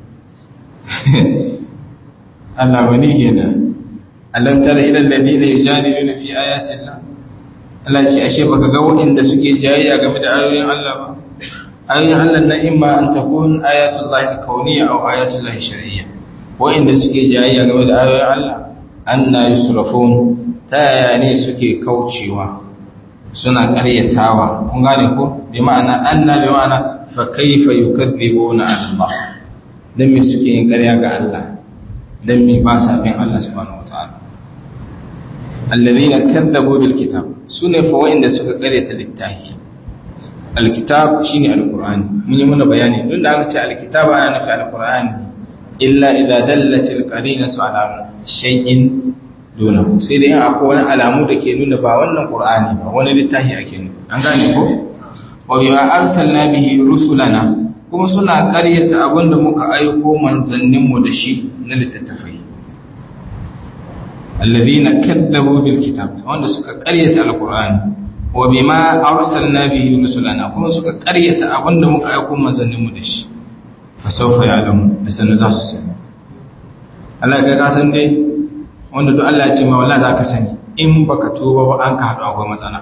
Allah gwani kenan alam tara ila alladhina yujadiluna fi ayati Allah Allah ce ashe baka ga waɗanda suke jayayya game da ayoyin Allah ba ayoyin Allah na imma an takun ayatul lahi kauniyya aw ayatul lahi shar'iyya wa'inda suke jayayya game da ayoyin Allah anna yusrafun ta yaya ne suke kaucewa suna ƙaryatawa kun gane ko bi ma'ana anna bi ma'ana fa kayfa yukadzibuna Allah dan me suke yin ƙarya ga Allah dan me ba sa bin Allah subhanahu wataala alladhina kadzabu bil kitab sune fa wa'inda suka ƙaryata littafi alkitab shine alqur'ani mun yi muna bayani don da aka ce alkitab ana nufi alqur'ani illa idza dallat alqarinatu ala shay'in duna sai dai akwai wani alamu da ke nuna ba wannan qur'ani ba wani littafi ake nuna an gane ko wa bima arsalna bihi rusulana kuma suna ƙaryata abinda muka aiko manzannin mu da shi na littattafai alladhina kadzabu bil kitab wanda suka ƙaryata alqur'ani wa bima arsalna bihi rusulana kuma suka ƙaryata abinda muka aiko manzannin mu da shi fa sawfa ya'lamu da sanin za su sani Allah ga ka san dai wanda duk Allah ya ce ma wallahi zaka sani in baka tuba ba an ka hadu akwai matsala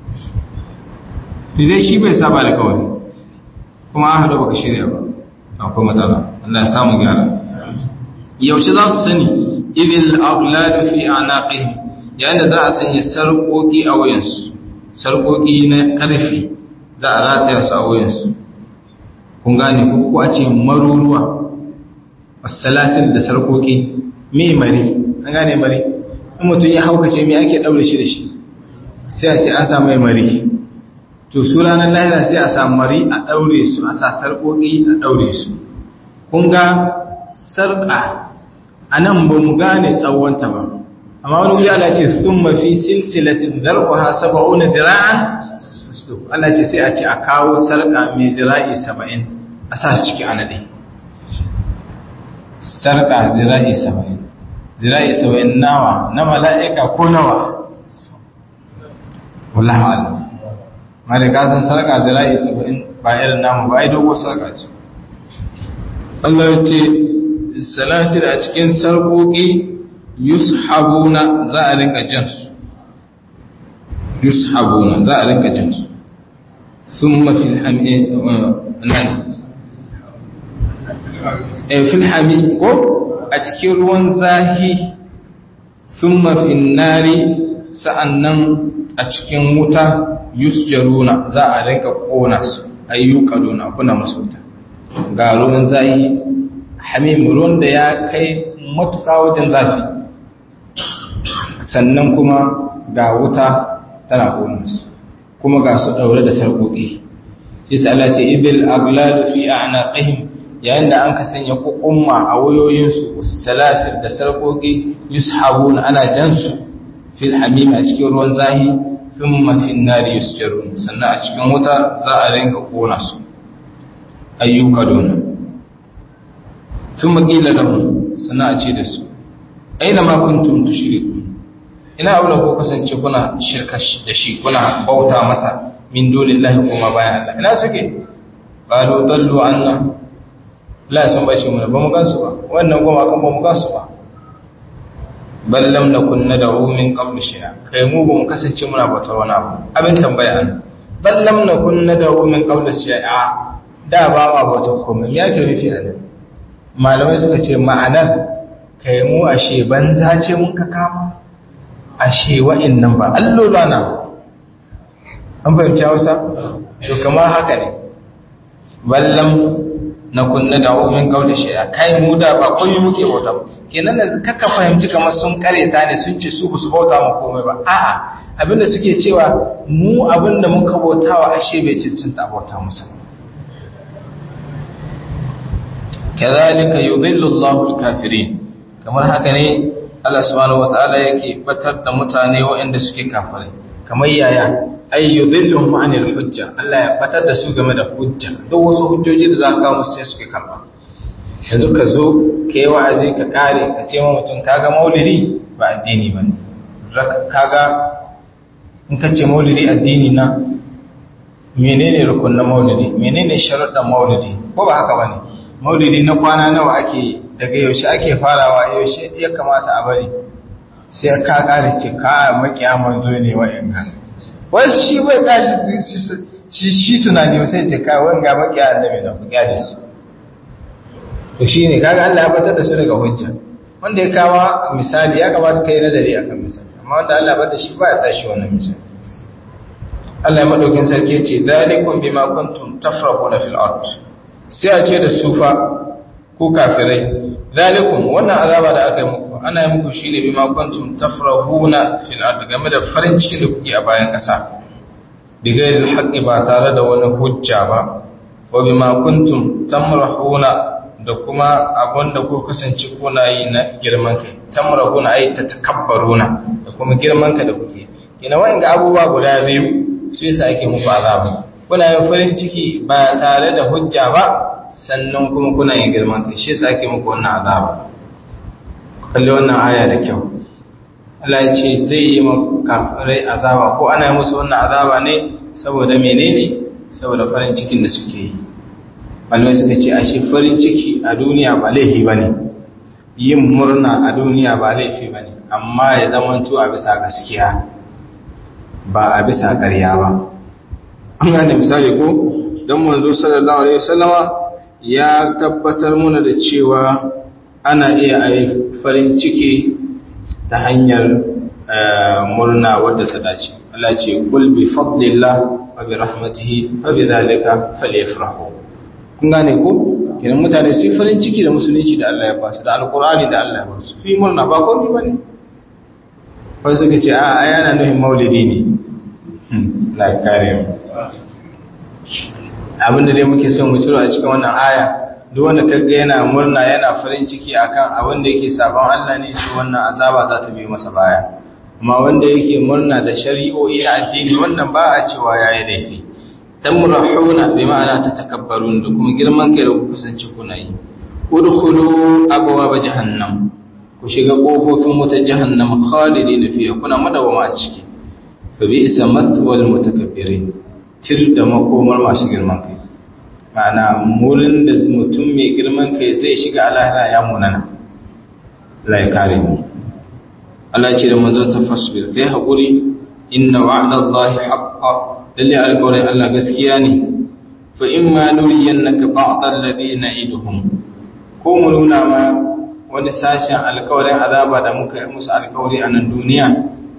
dai shi bai saba alƙawari kuma an hadu baka shirya ba akwai matsala Allah ya samu gyara yaushe za su sani idil aghladu fi anaqihim yayin da za a sanya sarƙoƙi a wayansu sarƙoƙi na ƙarfi za a rataya su a wayansu kun gane ko ko a ce maruruwa wasalasil da sarƙoƙi me mari an gane mari in mutum ya haukace me ake ɗaure shi da shi sai a ce an samu mai mari to su ranar lahira sai a samu mari a ɗaure su a sa sarƙoƙi a ɗaure su kun ga sarƙa a nan ba mu gane tsawonta ba amma wani wuya Allah ce sun mafi silsilatin zarƙuha saba'una zira'an Allah ce sai a ce a kawo sarƙa mai zira'i saba'in a sa shi ciki a naɗe sarƙa zira'i saba'in zira'i saba'in nawa na mala'ika ko nawa wallahu alam ma da kasan sarƙa zira'i saba'in ba irin namu ba ai dogo sarƙa ce Allah ya ce salasir a cikin sarƙoƙi yushabuna za a rinka jinsu yushabuna za a rinka jinsu thumma fil hami nan eh fil hami ko a cikin ruwan zahi thumma fil nari sa'annan a cikin wuta yusjaruna za a rinka kona su ayyukaluna kuna musu wuta ga ruwan zahi hamim ruwan da ya kai matuka wajen zafi sannan kuma ga wuta tana ƙonarsu kuma ga su ɗaure da sarƙoƙi shi sa Allah ce ibil aglalu fi a'naqihim yayin da an ka sanya kukumma a wayoyinsu salasir da sarƙoƙi yushabun ana jansu fil hamim a cikin ruwan zahi thumma fin nari yusjarun sannan a cikin wuta za a rinka ƙona su ayyuka dona thumma qila lahum sannan a ce da su aina ma kuntum tushrikun ina abu da ko kasance kuna shirka da shi kuna bauta masa min dunillahi kuma bayan Allah ina suke qalu dallu anna la sun bace mu ba mu gansu ba wannan goma kan ba mu gansu ba bal lam nakun nad'u min qabl shay'a kai mu ba mu kasance muna bautar wani abu abin tambaya an bal lam nakun nad'u min qabl shay'a da ba ma bautar komai ya ke rufi a nan malamai suka ce ma'anar kai mu ashe banza ce mun ka kama ashe wa'annan ba allola na an fahimci hausa to kamar haka ne ballam na kunna da omen kaula shi'a kai mu da ba komai muke bauta ba kenan yanzu kaka fahimci kamar sun kareta ne sun ce su ba su bauta mu komai ba a'a abinda suke cewa mu abinda muka bautawa ashe bai cancanta bauta musu kazalika yudhillu Allahu al-kafirin kamar haka ne Allah subhanahu wata'ala yake batar da mutane waɗanda suke kafirai kamar yaya ay yudhilluhum 'anil hujja Allah ya batar da su game da hujja duk wasu hujjoji da za ka kawo sai suke karba yanzu ka zo ka yi wa'azi ka kare ka ce ma mutum kaga maulidi ba addini bane kaga in ka ce maulidi addini na menene rukunin maulidi menene sharuɗan maulidi ko ba haka bane maulidi na kwana nawa ake daga yaushe ake farawa yaushe ya kamata a bari sai ka kare ce ka makiya manzo ne wa'in ga wai shi bai tashi shi tunani sai ce kai wanga baki annabi da ku kyale su to shine kaga Allah ya batar da su daga hujja wanda ya kawo misali ya kamata kai nazari akan misali amma wanda Allah ya bada shi ba ya tashi wannan misali Allah ya madaukin sarki ya ce zalikum bima kuntum tafrahuna fil ard sai a ce da sufa ko kafirai zalikum wannan azaba da aka yi muku ana yi muku shine bima kuntum tafrahuna fil ard game da farin cikin da kuke a bayan kasa bigairil haqqi ba tare da wani hujja ba wa bima kuntum tamrahuna da kuma abin da ku kasance kuna yi na girman kai tamrahuna ay tatakabbaruna da kuma girman ka da kuke kina wa'in ga abubuwa guda biyu su yasa ake muku azaba kuna yin farin ciki ba tare da hujja ba sannan kuma kuna yin girman kai shi yasa ake muku wannan azaba kalli wannan aya da kyau Allah ya ce zai yi kafirai azaba ko ana yi musu wannan azaba ne saboda menene saboda farin cikin da suke yi malamai suka ce ashe farin ciki a duniya ba laifi ba ne yin murna a duniya ba laifi ba ne amma ya zamanto a bisa gaskiya ba a bisa ƙarya ba an gane misali ko don manzo sallallahu alaihi wasallama ya tabbatar muna da cewa ana iya a farin ciki ta hanyar murna wadda ta dace Allah ce kul bi fadlillah wa bi rahmatihi fa bi dhalika falyafrahu kun gane ko kenan mutane su farin ciki da musulunci da Allah ya ba su da alqur'ani da Allah ya ba su fi murna ba komai bane wai suka ce a yana nufin maulidi ne la kare mu abinda dai muke son mu ciro a cikin wannan aya duk wanda kaga yana murna yana farin ciki akan abin da yake sabon Allah ne shi wannan azaba za ta biyo masa baya amma wanda yake murna da shari'o'i na addini wannan ba a cewa yayi laifi tamrahuna bi ma'ana tatakabbarun da kuma girman kai da ku kasance kuna yi udkhulu abwaab jahannam ku shiga kofofin wutar jahannam khalidin fiha kuna madawama a ciki fa bi isa mathwal mutakabbirin tir da makomar masu girman kai ma'ana murin da mutum mai girman kai zai shiga alahira ya munana Allah ya kare mu Allah ce da manzon ta fasbir kai hakuri inna wa'dallahi haqqan lalle alƙawarin Allah gaskiya ne fa in ma nuriyannaka ba'd alladhina iduhum ko mu nuna ma wani sashen alƙawarin azaba da muka yi musu alƙawari a nan duniya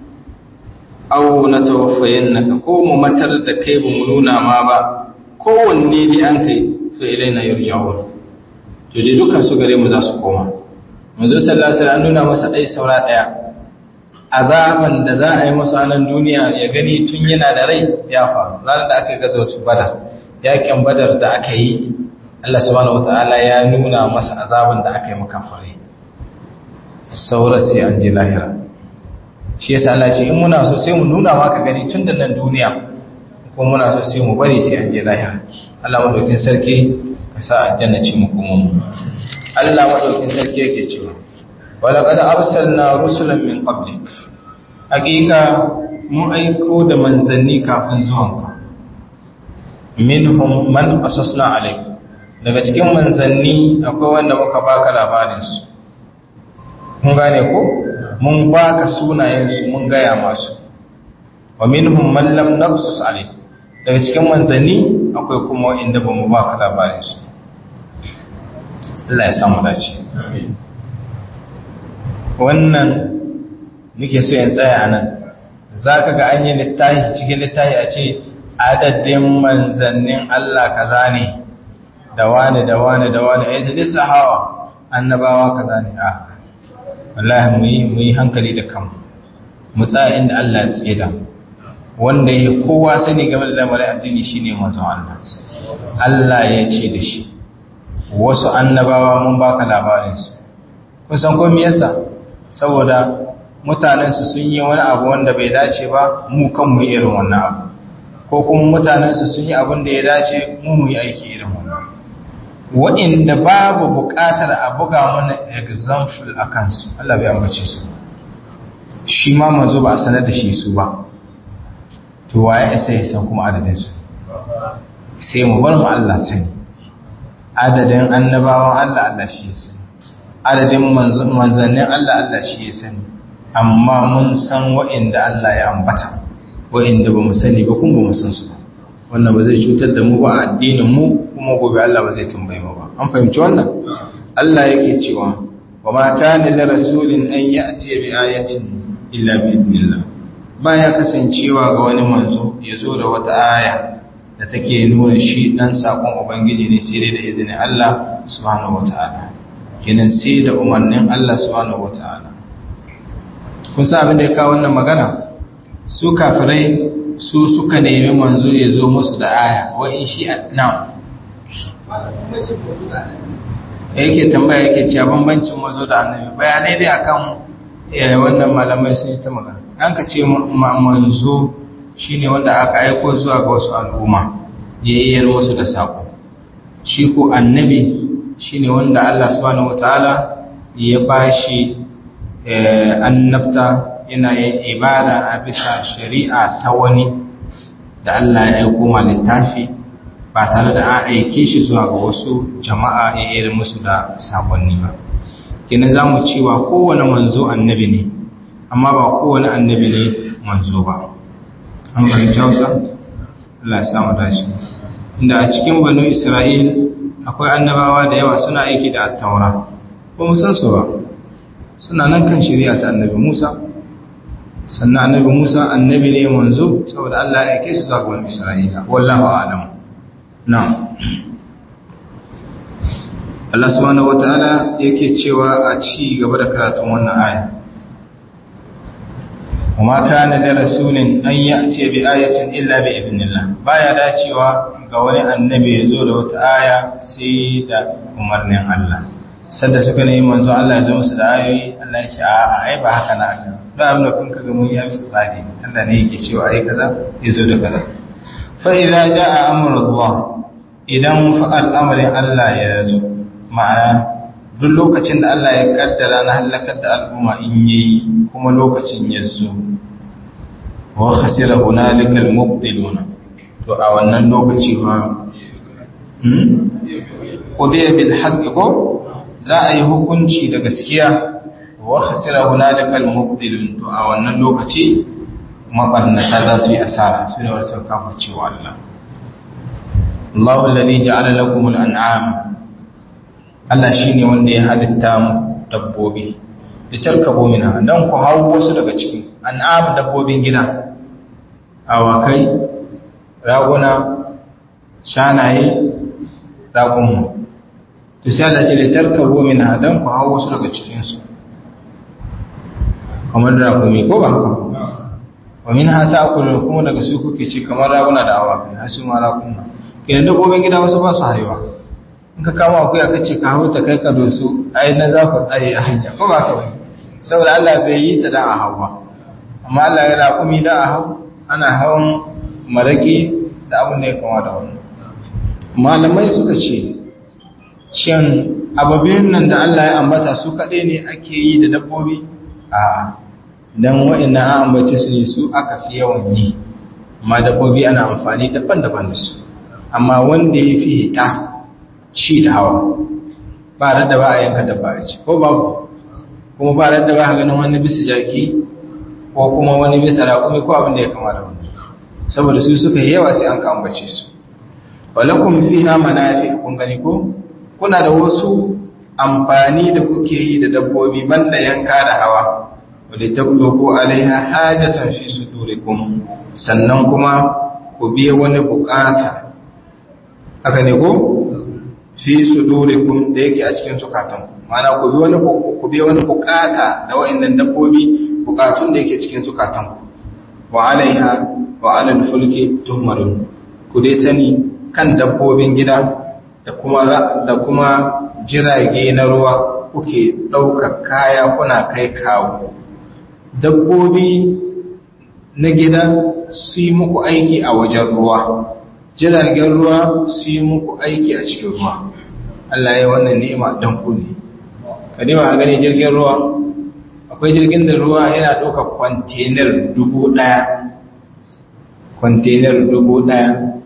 aw natawaffayannaka ko mu matar da kai ba mu nuna ma ba kowanne dai an kai fa ilaina yurja'un to dai dukan su gare mu za su koma manzo sallallahu alaihi wasallam nuna masa dai saura daya azaban da za a yi masa nan duniya ya gani tun yana da rai ya faru ranar da aka gaza wata badar yakin badar da aka yi Allah subhanahu wataala ya nuna masa azaban da aka yi maka fare saura sai an je lahira shi yasa Allah ce in muna so sai mu nuna maka gani tun da nan duniya ko muna so sai mu bari sai an je lahira Allah madaukin sarki ka sa aljanna ce mu kuma mu Allah madaukin sarki yake cewa walaqad arsalna rusulan min qablik hakika mun aiko da manzanni kafin zuwanka minhum man qasasna alayk daga cikin manzanni akwai wanda muka baka labarin su mun gane ko mun baka sunayen su mun gaya masu wa minhum man lam naqsus alayk daga cikin manzanni akwai kuma inda bamu baka labarin su Allah ya samu dace wannan nake so in tsaya nan zaka ga an yi littafi cikin littafi a ce adadin manzannin Allah kaza ne da wani da wani da wani ai da hawa annabawa kaza ne a wallahi mu yi mu yi hankali da kanmu mu tsaya inda Allah ya tseda wanda ya kowa sani game da lamarin addini shine manzon Allah Allah ya ce da shi wasu annabawa mun baka labarin su kun san ko me yasa saboda mutanen su sun yi wani abu wanda bai dace ba mu kan mu irin wannan abu ko kuma mutanen su sun yi abin da ya dace mu mu yi aiki irin wannan wa'inda babu buƙatar a buga mana example a kansu Allah bai ambace su shi ma manzo ba a sanar da shi su ba to waye isa ya san kuma adadin su sai mu bar mu Allah sani adadin annabawan Allah Allah shi ya sani adadin manzannin Allah Allah shi ya sani amma mun san wa'inda Allah ya ambata wa'inda ba mu sani ba kuma ba mu san su ba wannan ba zai cutar da mu ba a addinin mu kuma gobe Allah ba zai tambaye mu ba an fahimci wannan Allah yake cewa wa ma kana li rasulin an ya'ti bi ayatin illa bi idnillah baya kasancewa ga wani manzo ya zo da wata aya da take nuna shi dan sakon ubangiji ne sai dai da izinin Allah subhanahu wataala kenan sai da umarnin Allah subhanahu wataala kun san abin da ya kawo wannan magana su kafirai su suka nemi manzo ya zo musu da aya wa in shi now yake tambaya yake cewa bambancin mazo da annabi bayanai dai akan wannan malamai sun yi ta magana an ka ce manzo shine wanda aka aiko zuwa ga wasu al'umma ya yi musu da sako shi ko annabi shine wanda Allah subhanahu wataala ya bashi annabta yana yin ibada a bisa shari'a ta wani da Allah ya aiko ma littafi ba tare da an aike shi zuwa ga wasu jama'a ya irin musu da sakonni ba kina za mu cewa kowane manzo annabi ne amma ba kowane annabi ne manzo ba an fahimci hausa Allah ya samu dashi inda a cikin banu isra'il akwai annabawa da yawa suna aiki da attaura ba mu san su ba suna nan kan shari'a ta annabi musa sannan annabi musa annabi ne manzo saboda Allah ya aike su zuwa ga banu isra'ila wallahu a'lam na'am Allah subhanahu wataala yake cewa a ci gaba da karatun wannan aya وما كان لرسول أن يأتي بآية إلا بإذن الله بايا dacewa ga wani annabi ya zo da wata aya sai da umarnin Allah sanda suka nemi manzo Allah ya zo musu da ayoyi Allah ya ce a ai ba haka na aka da abin da kun kaga mun yi bisa tsari Allah ne yake cewa ai kaza ya zo da kaza fa idza jaa amrullah idan fa al'amarin Allah ya zo ma'ana duk lokacin da Allah ya kaddara na halakar da al'umma in yayi kuma lokacin ya zo wa khasira hunalika al-mubtiluna to a wannan lokaci ba hmm qudiya bil haqq ko za a yi hukunci da gaskiya wa khasira hunalika al-mubtilun to a wannan lokaci mabarnata za su yi asara su ne wasu kafirci wa Allah Allahu alladhi ja'ala lakum al-an'ama Allah shi ne wanda ya halitta mu dabbobi da tarkabo mina don ku hau wasu daga cikin an'am dabbobin gida awakai raguna shanaye ragunmu to sai Allah ce da tarkabo mina don ku hau wasu daga cikinsu kamar ragumi ko ba haka wa min ha ta akulu kuma daga su kuke ci kamar raguna da awakai har su ma raguna kenan dabbobin gida wasu ba su haihuwa in ka kama akuya ka ce ka hau ta kai ka dosu ai na za ku tsare a hanya ko ba ka bane saboda Allah bai yi ta da a hau ba amma Allah ya raƙumi da a hau ana hawan maraƙi da abin da ya kama da wannan malamai suka ce shin ababin nan da Allah ya ambata su kaɗai ne ake yi da dabbobi a dan wa'annan an ambace su ne su aka fi yawan yi amma dabbobi ana amfani daban-daban da su amma wanda ya fi hita ci da hawa ba da ba a yanka dabba a ci ko babu kuma ba da ba a ganin wani bisa jaki ko kuma wani bisa raƙumi ko abin da ya kama da wani saboda su suka yi yawa sai an kambace su walakum fiha manafi kun gani ko kuna da wasu amfani da kuke yi da dabbobi banda yanka da hawa wadda tabluku alaiha hajatan fi sudurikum sannan kuma ku biya wani bukata haka ne ko fi sudurikum da yake a cikin zukatan mana ku bi wani ku bi wani bukata da wayannan dabbobi bukatun da yake cikin zukatan ku wa alaiha wa alal fulki tuhmarun ku dai sani kan dabbobin gida da kuma da kuma jirage na ruwa kuke ɗaukar kaya kuna kai kawo dabbobi na gida su yi muku aiki a wajen ruwa jiragen ruwa su yi muku aiki a cikin ruwa Allah ya wannan ni'ima dan ku ne kadima a gani jirgin ruwa akwai jirgin da ruwa yana ɗauka kwantenar dubu ɗaya kwantenar dubu ɗaya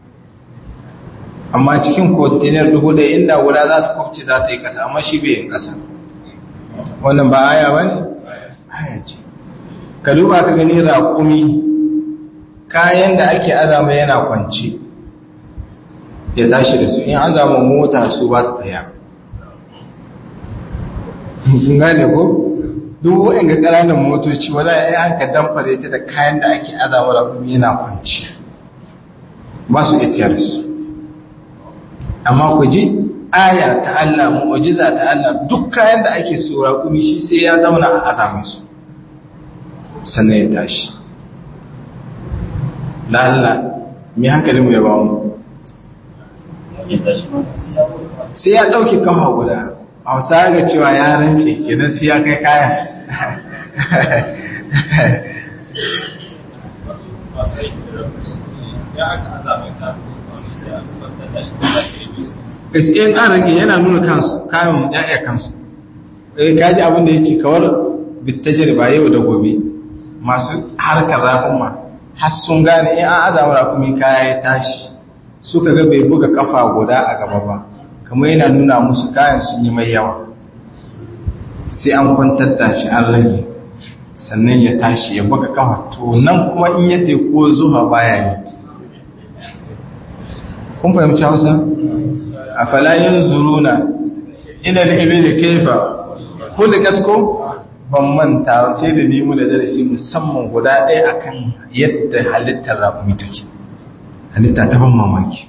amma cikin kwantenar dubu ɗaya inda guda za ta kwabce za ta yi ƙasa amma shi bai yin ƙasa wannan ba aya ba ne aya ce ka duba ka gani raƙumi kayan da ake azama yana kwanci ya tashi da su in an zama mota su ba su tsaya kun gane ko duk wa'in ga ƙananan motoci wala ya hanka damfare ta da kayan da ake azama da kuma yana kwanci ba su itiyar su amma ku ji aya ta Allah mu'jiza ta Allah duk kayan da ake so raƙumi shi sai ya zauna a azame su sannan ya tashi da Allah mai hankalinmu ya ba mu sai ya ɗauki kafa guda a wasa ga cewa ya rantse kenan sai ya kai kaya gaskiyar ƙararraki yana nuna kansu kayan ya'ya kansu ɗaya kaji abinda ya ce kawar bittajar ba yau da gobe masu harkar raƙuma har sun gane in an azama raƙumi kaya ya tashi suka ga bai buga kafa guda a gaba ba kamar yana nuna musu kayan sun yi mai yawa sai an kwantar da shi an rage sannan ya tashi ya buga kafa to nan kuma in ya ko zuwa baya ne kun fahimci hausa a falayin zuruna ina da ibe da kaifa ko da gasko ban manta sai da nemo da darasi musamman guda ɗaya akan yadda halittar raƙumi take halitta ta ban mamaki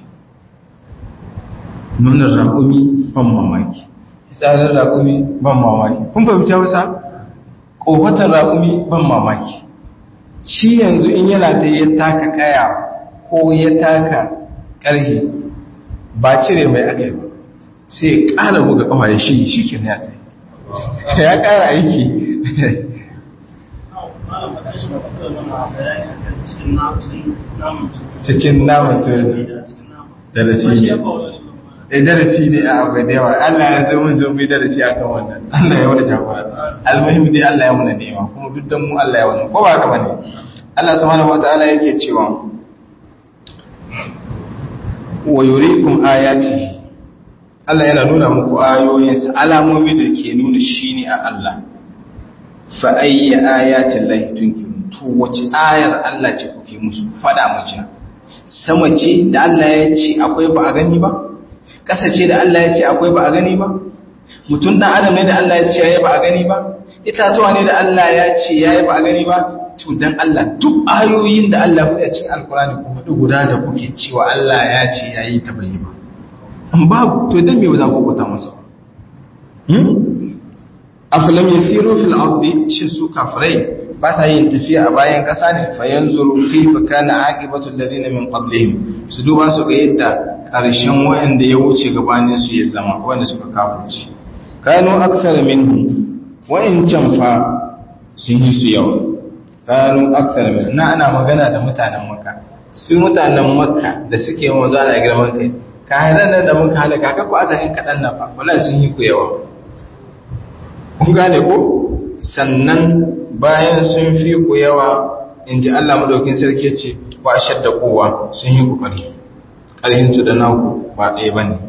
nunar raƙumi ban mamaki tsarin raƙumi ban mamaki kun fahimci hausa ƙofatar raƙumi ban mamaki shi yanzu in yana da ya taka kaya ko ya taka ƙarhe ba cire mai aka yi ba sai ya ƙara buga ƙafa ya shi shi ke ya tsaye ya ƙara aiki cikin namun darasi ne da darasi ne a akwai da yawa Allah ya sai mun zo mu darasi akan wannan Allah ya wani jagora almuhim dai Allah ya muna nema kuma duk dan mu Allah ya wani ko ba haka bane Allah subhanahu wataala yake cewa wa yuriikum ayati Allah yana nuna muku ayoyinsa alamomi da ke nuna shine a Allah fa ayyi ayatin lahi tunkirun to wace ayar Allah ce kuke musu fada mu ji sama ce da Allah ya ce akwai ba a gani ba ƙasa ce da Allah ya ce akwai ba a gani ba mutum ɗan adam ne da Allah ya ce yayi ba a gani ba itatuwa ne da Allah ya ce yayi ba a gani ba to dan Allah duk ayoyin da Allah ya cikin alkurani ku hudu guda da kuke cewa Allah ya ce yayi ta bai ba an babu to dan me ba za ku kuta masa hmm afalam yasiru fil ardi shin su kafirai ba sa yin tafiya a bayan ƙasa ne fa yanzuru kayfa kana aqibatu alladhina min qablihim su duba su ga yadda ƙarshen waɗanda ya wuce gabanin su ya zama wanda suka kafirci kanu aksara minhum wa'incan fa sun yi su yawa kanu aksara minhum na ana magana da mutanen makka su mutanen makka da suke yawan zuwa da girman kai ka haɗa nan da muka halaka ka ku azahin kaɗan na fa wala sun yi ku yawa kun gane ko sannan bayan sun fi ku yawa in ji Allah madaukin sarki ce wa shadda kowa sun yi ku ƙarfi ƙarfinsu da naku ba ɗaya ba ne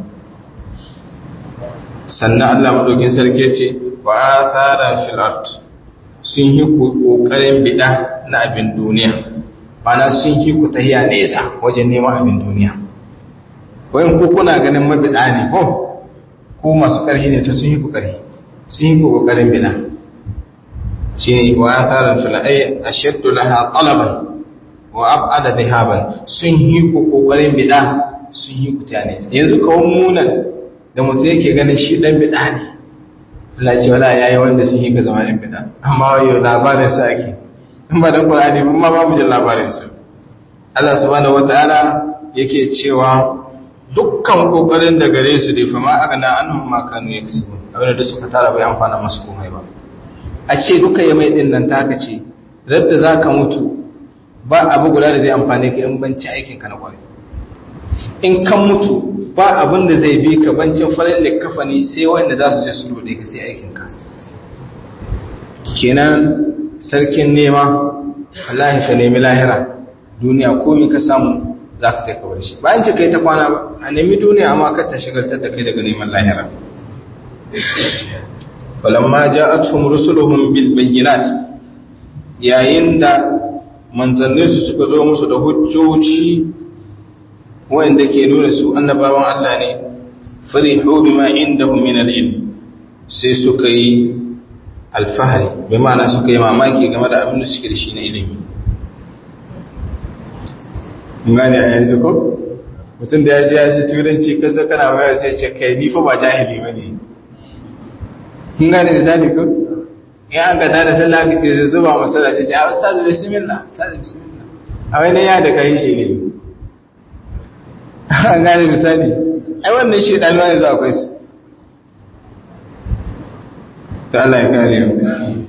sannan Allah maɗaukin sarki ce wa a tsara filart sun yi ku ƙoƙarin biɗa na abin duniya mana sun yi ku tahiya nesa wajen neman abin duniya wayan ku kuna ganin mabiɗa ne ko ko masu ƙarfi ne ta sun yi ku ƙarfi sun yi ku ƙoƙarin biɗa shi ne wa a tsara filai a shaddu laha ƙalaban wa abada dhahaban sun yi ku kokarin bid'a sun yi ku tane yanzu kawon munan da mutum yake ganin shi dan bid'a ne Allah ce wala yayi wanda sun yi ka zama dan bid'a amma yau labarin sa ake in ba da Qur'ani mun ma babu jin labarin su Allah subhanahu wataala yake cewa dukkan kokarin da gare su dai fa ma agana annahum ma kanu yaksubun abin da suka tara bai amfana masu komai ba a ce duka ya mai din nan taka ce radda zaka mutu ba abu guda da zai amfani ka in banci aikin ka na kwarai in kan mutu ba abin da zai bi ka bancin farin da kafani sai wanda za su je su rode ka sai aikin ka kenan sarkin nema wallahi ka nemi lahira duniya komai ka samu za ka taika bar shi bayan ce kai ta kwana ba a nemi duniya amma ka ta shigartar da kai daga neman lahira falamma ja'atuhum rusuluhum bil bayyinat yayin da manzannin su suka zo musu da hujjoci wanda ke nuna su annabawan Allah ne farihu bima indahum min al-ilm sai suka yi alfahari bi ma'ana suka yi mamaki game da abin da suke da shi na ilimi gane a yanzu ko mutum da ya ji ya ji turanci kaza kana waya sai ce kai ni fa ba jahili bane kun gane misali ko in an ga da sallah ka ce zuba masala ce a ustaz bismillah ustaz bismillah a wani ya da kai shi ne an gane misali ai wannan shi dan wani za akwai su ta Allah ya kare mu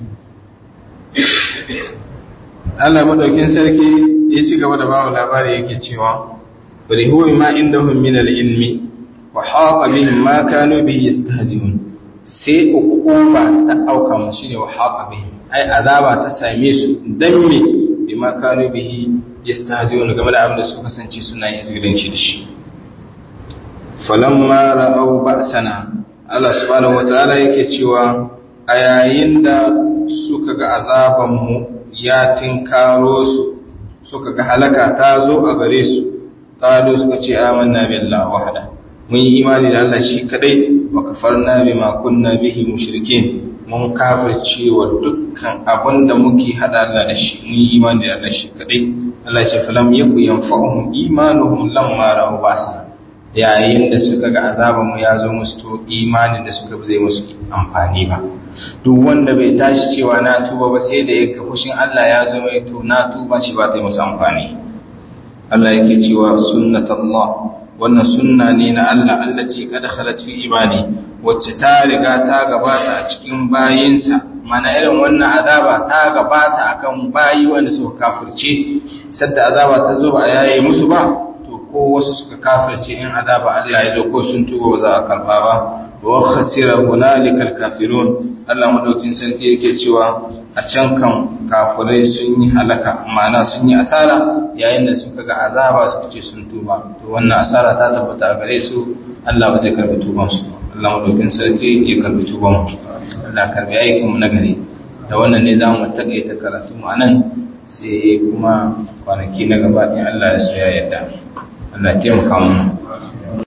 Allah madaukin sarki ya ci gaba da bawo labari yake cewa bari huwa ma indahum min al-ilmi wa haqa bihim ma kanu bihi yastahzi'un sai hukuma ta auka mu shine wa haqa bihim ai azaba ta same su dan me bima kanu bihi yastahzi'un game da abin da su kasance suna yin izgilanci da shi falamma ra'aw ba'sana Allah subhanahu wataala yake cewa a yayin da suka ga azaban mu ya tinkaro su suka ga halaka ta zo a gare su qalu suka ce amanna billahi wahda mun yi imani da Allah shi kadai wa kafarna bima kunna bihi mushrikin mun kafirce wa dukkan abin da muke hada Allah da shi mun yi imani da Allah shi kadai Allah ya ce falam yaku yanfa'uhum imanuhum lamma ra'u basa yayin da suka ga azaban mu ya zo musu to imanin da suka zai musu amfani ba duk wanda bai tashi cewa na tuba ba sai da ya ga fushin Allah ya zo mai to na tuba shi ba ta yi musu amfani Allah yake cewa sunnatullah wannan sunna ne na Allah allati qad khalat fi ibadi wacce ta riga ta gabata a cikin bayinsa mana irin wannan azaba ta gabata akan bayi wanda suka kafirce sadda azaba ta zo ba yayi musu ba to ko wasu suka kafirce in azaba Allah ya zo ko sun tuba ba za a karba ba wa khasira hunalika alkafirun Allah madaukin sarki yake cewa a can kan kafirai sun yi halaka ma'ana sun yi asara yayin da suka ga azaba suka ce sun tuba to wannan asara ta tabbata gare su Allah ba zai karbi tuban su Allah madaukin sarki ya karbi tuban mu Allah karbi aikin mu na gari da wannan ne zamu takaita karatu mu anan sai kuma kwanaki na gaba in Allah ya so ya yarda Allah ya taimaka mu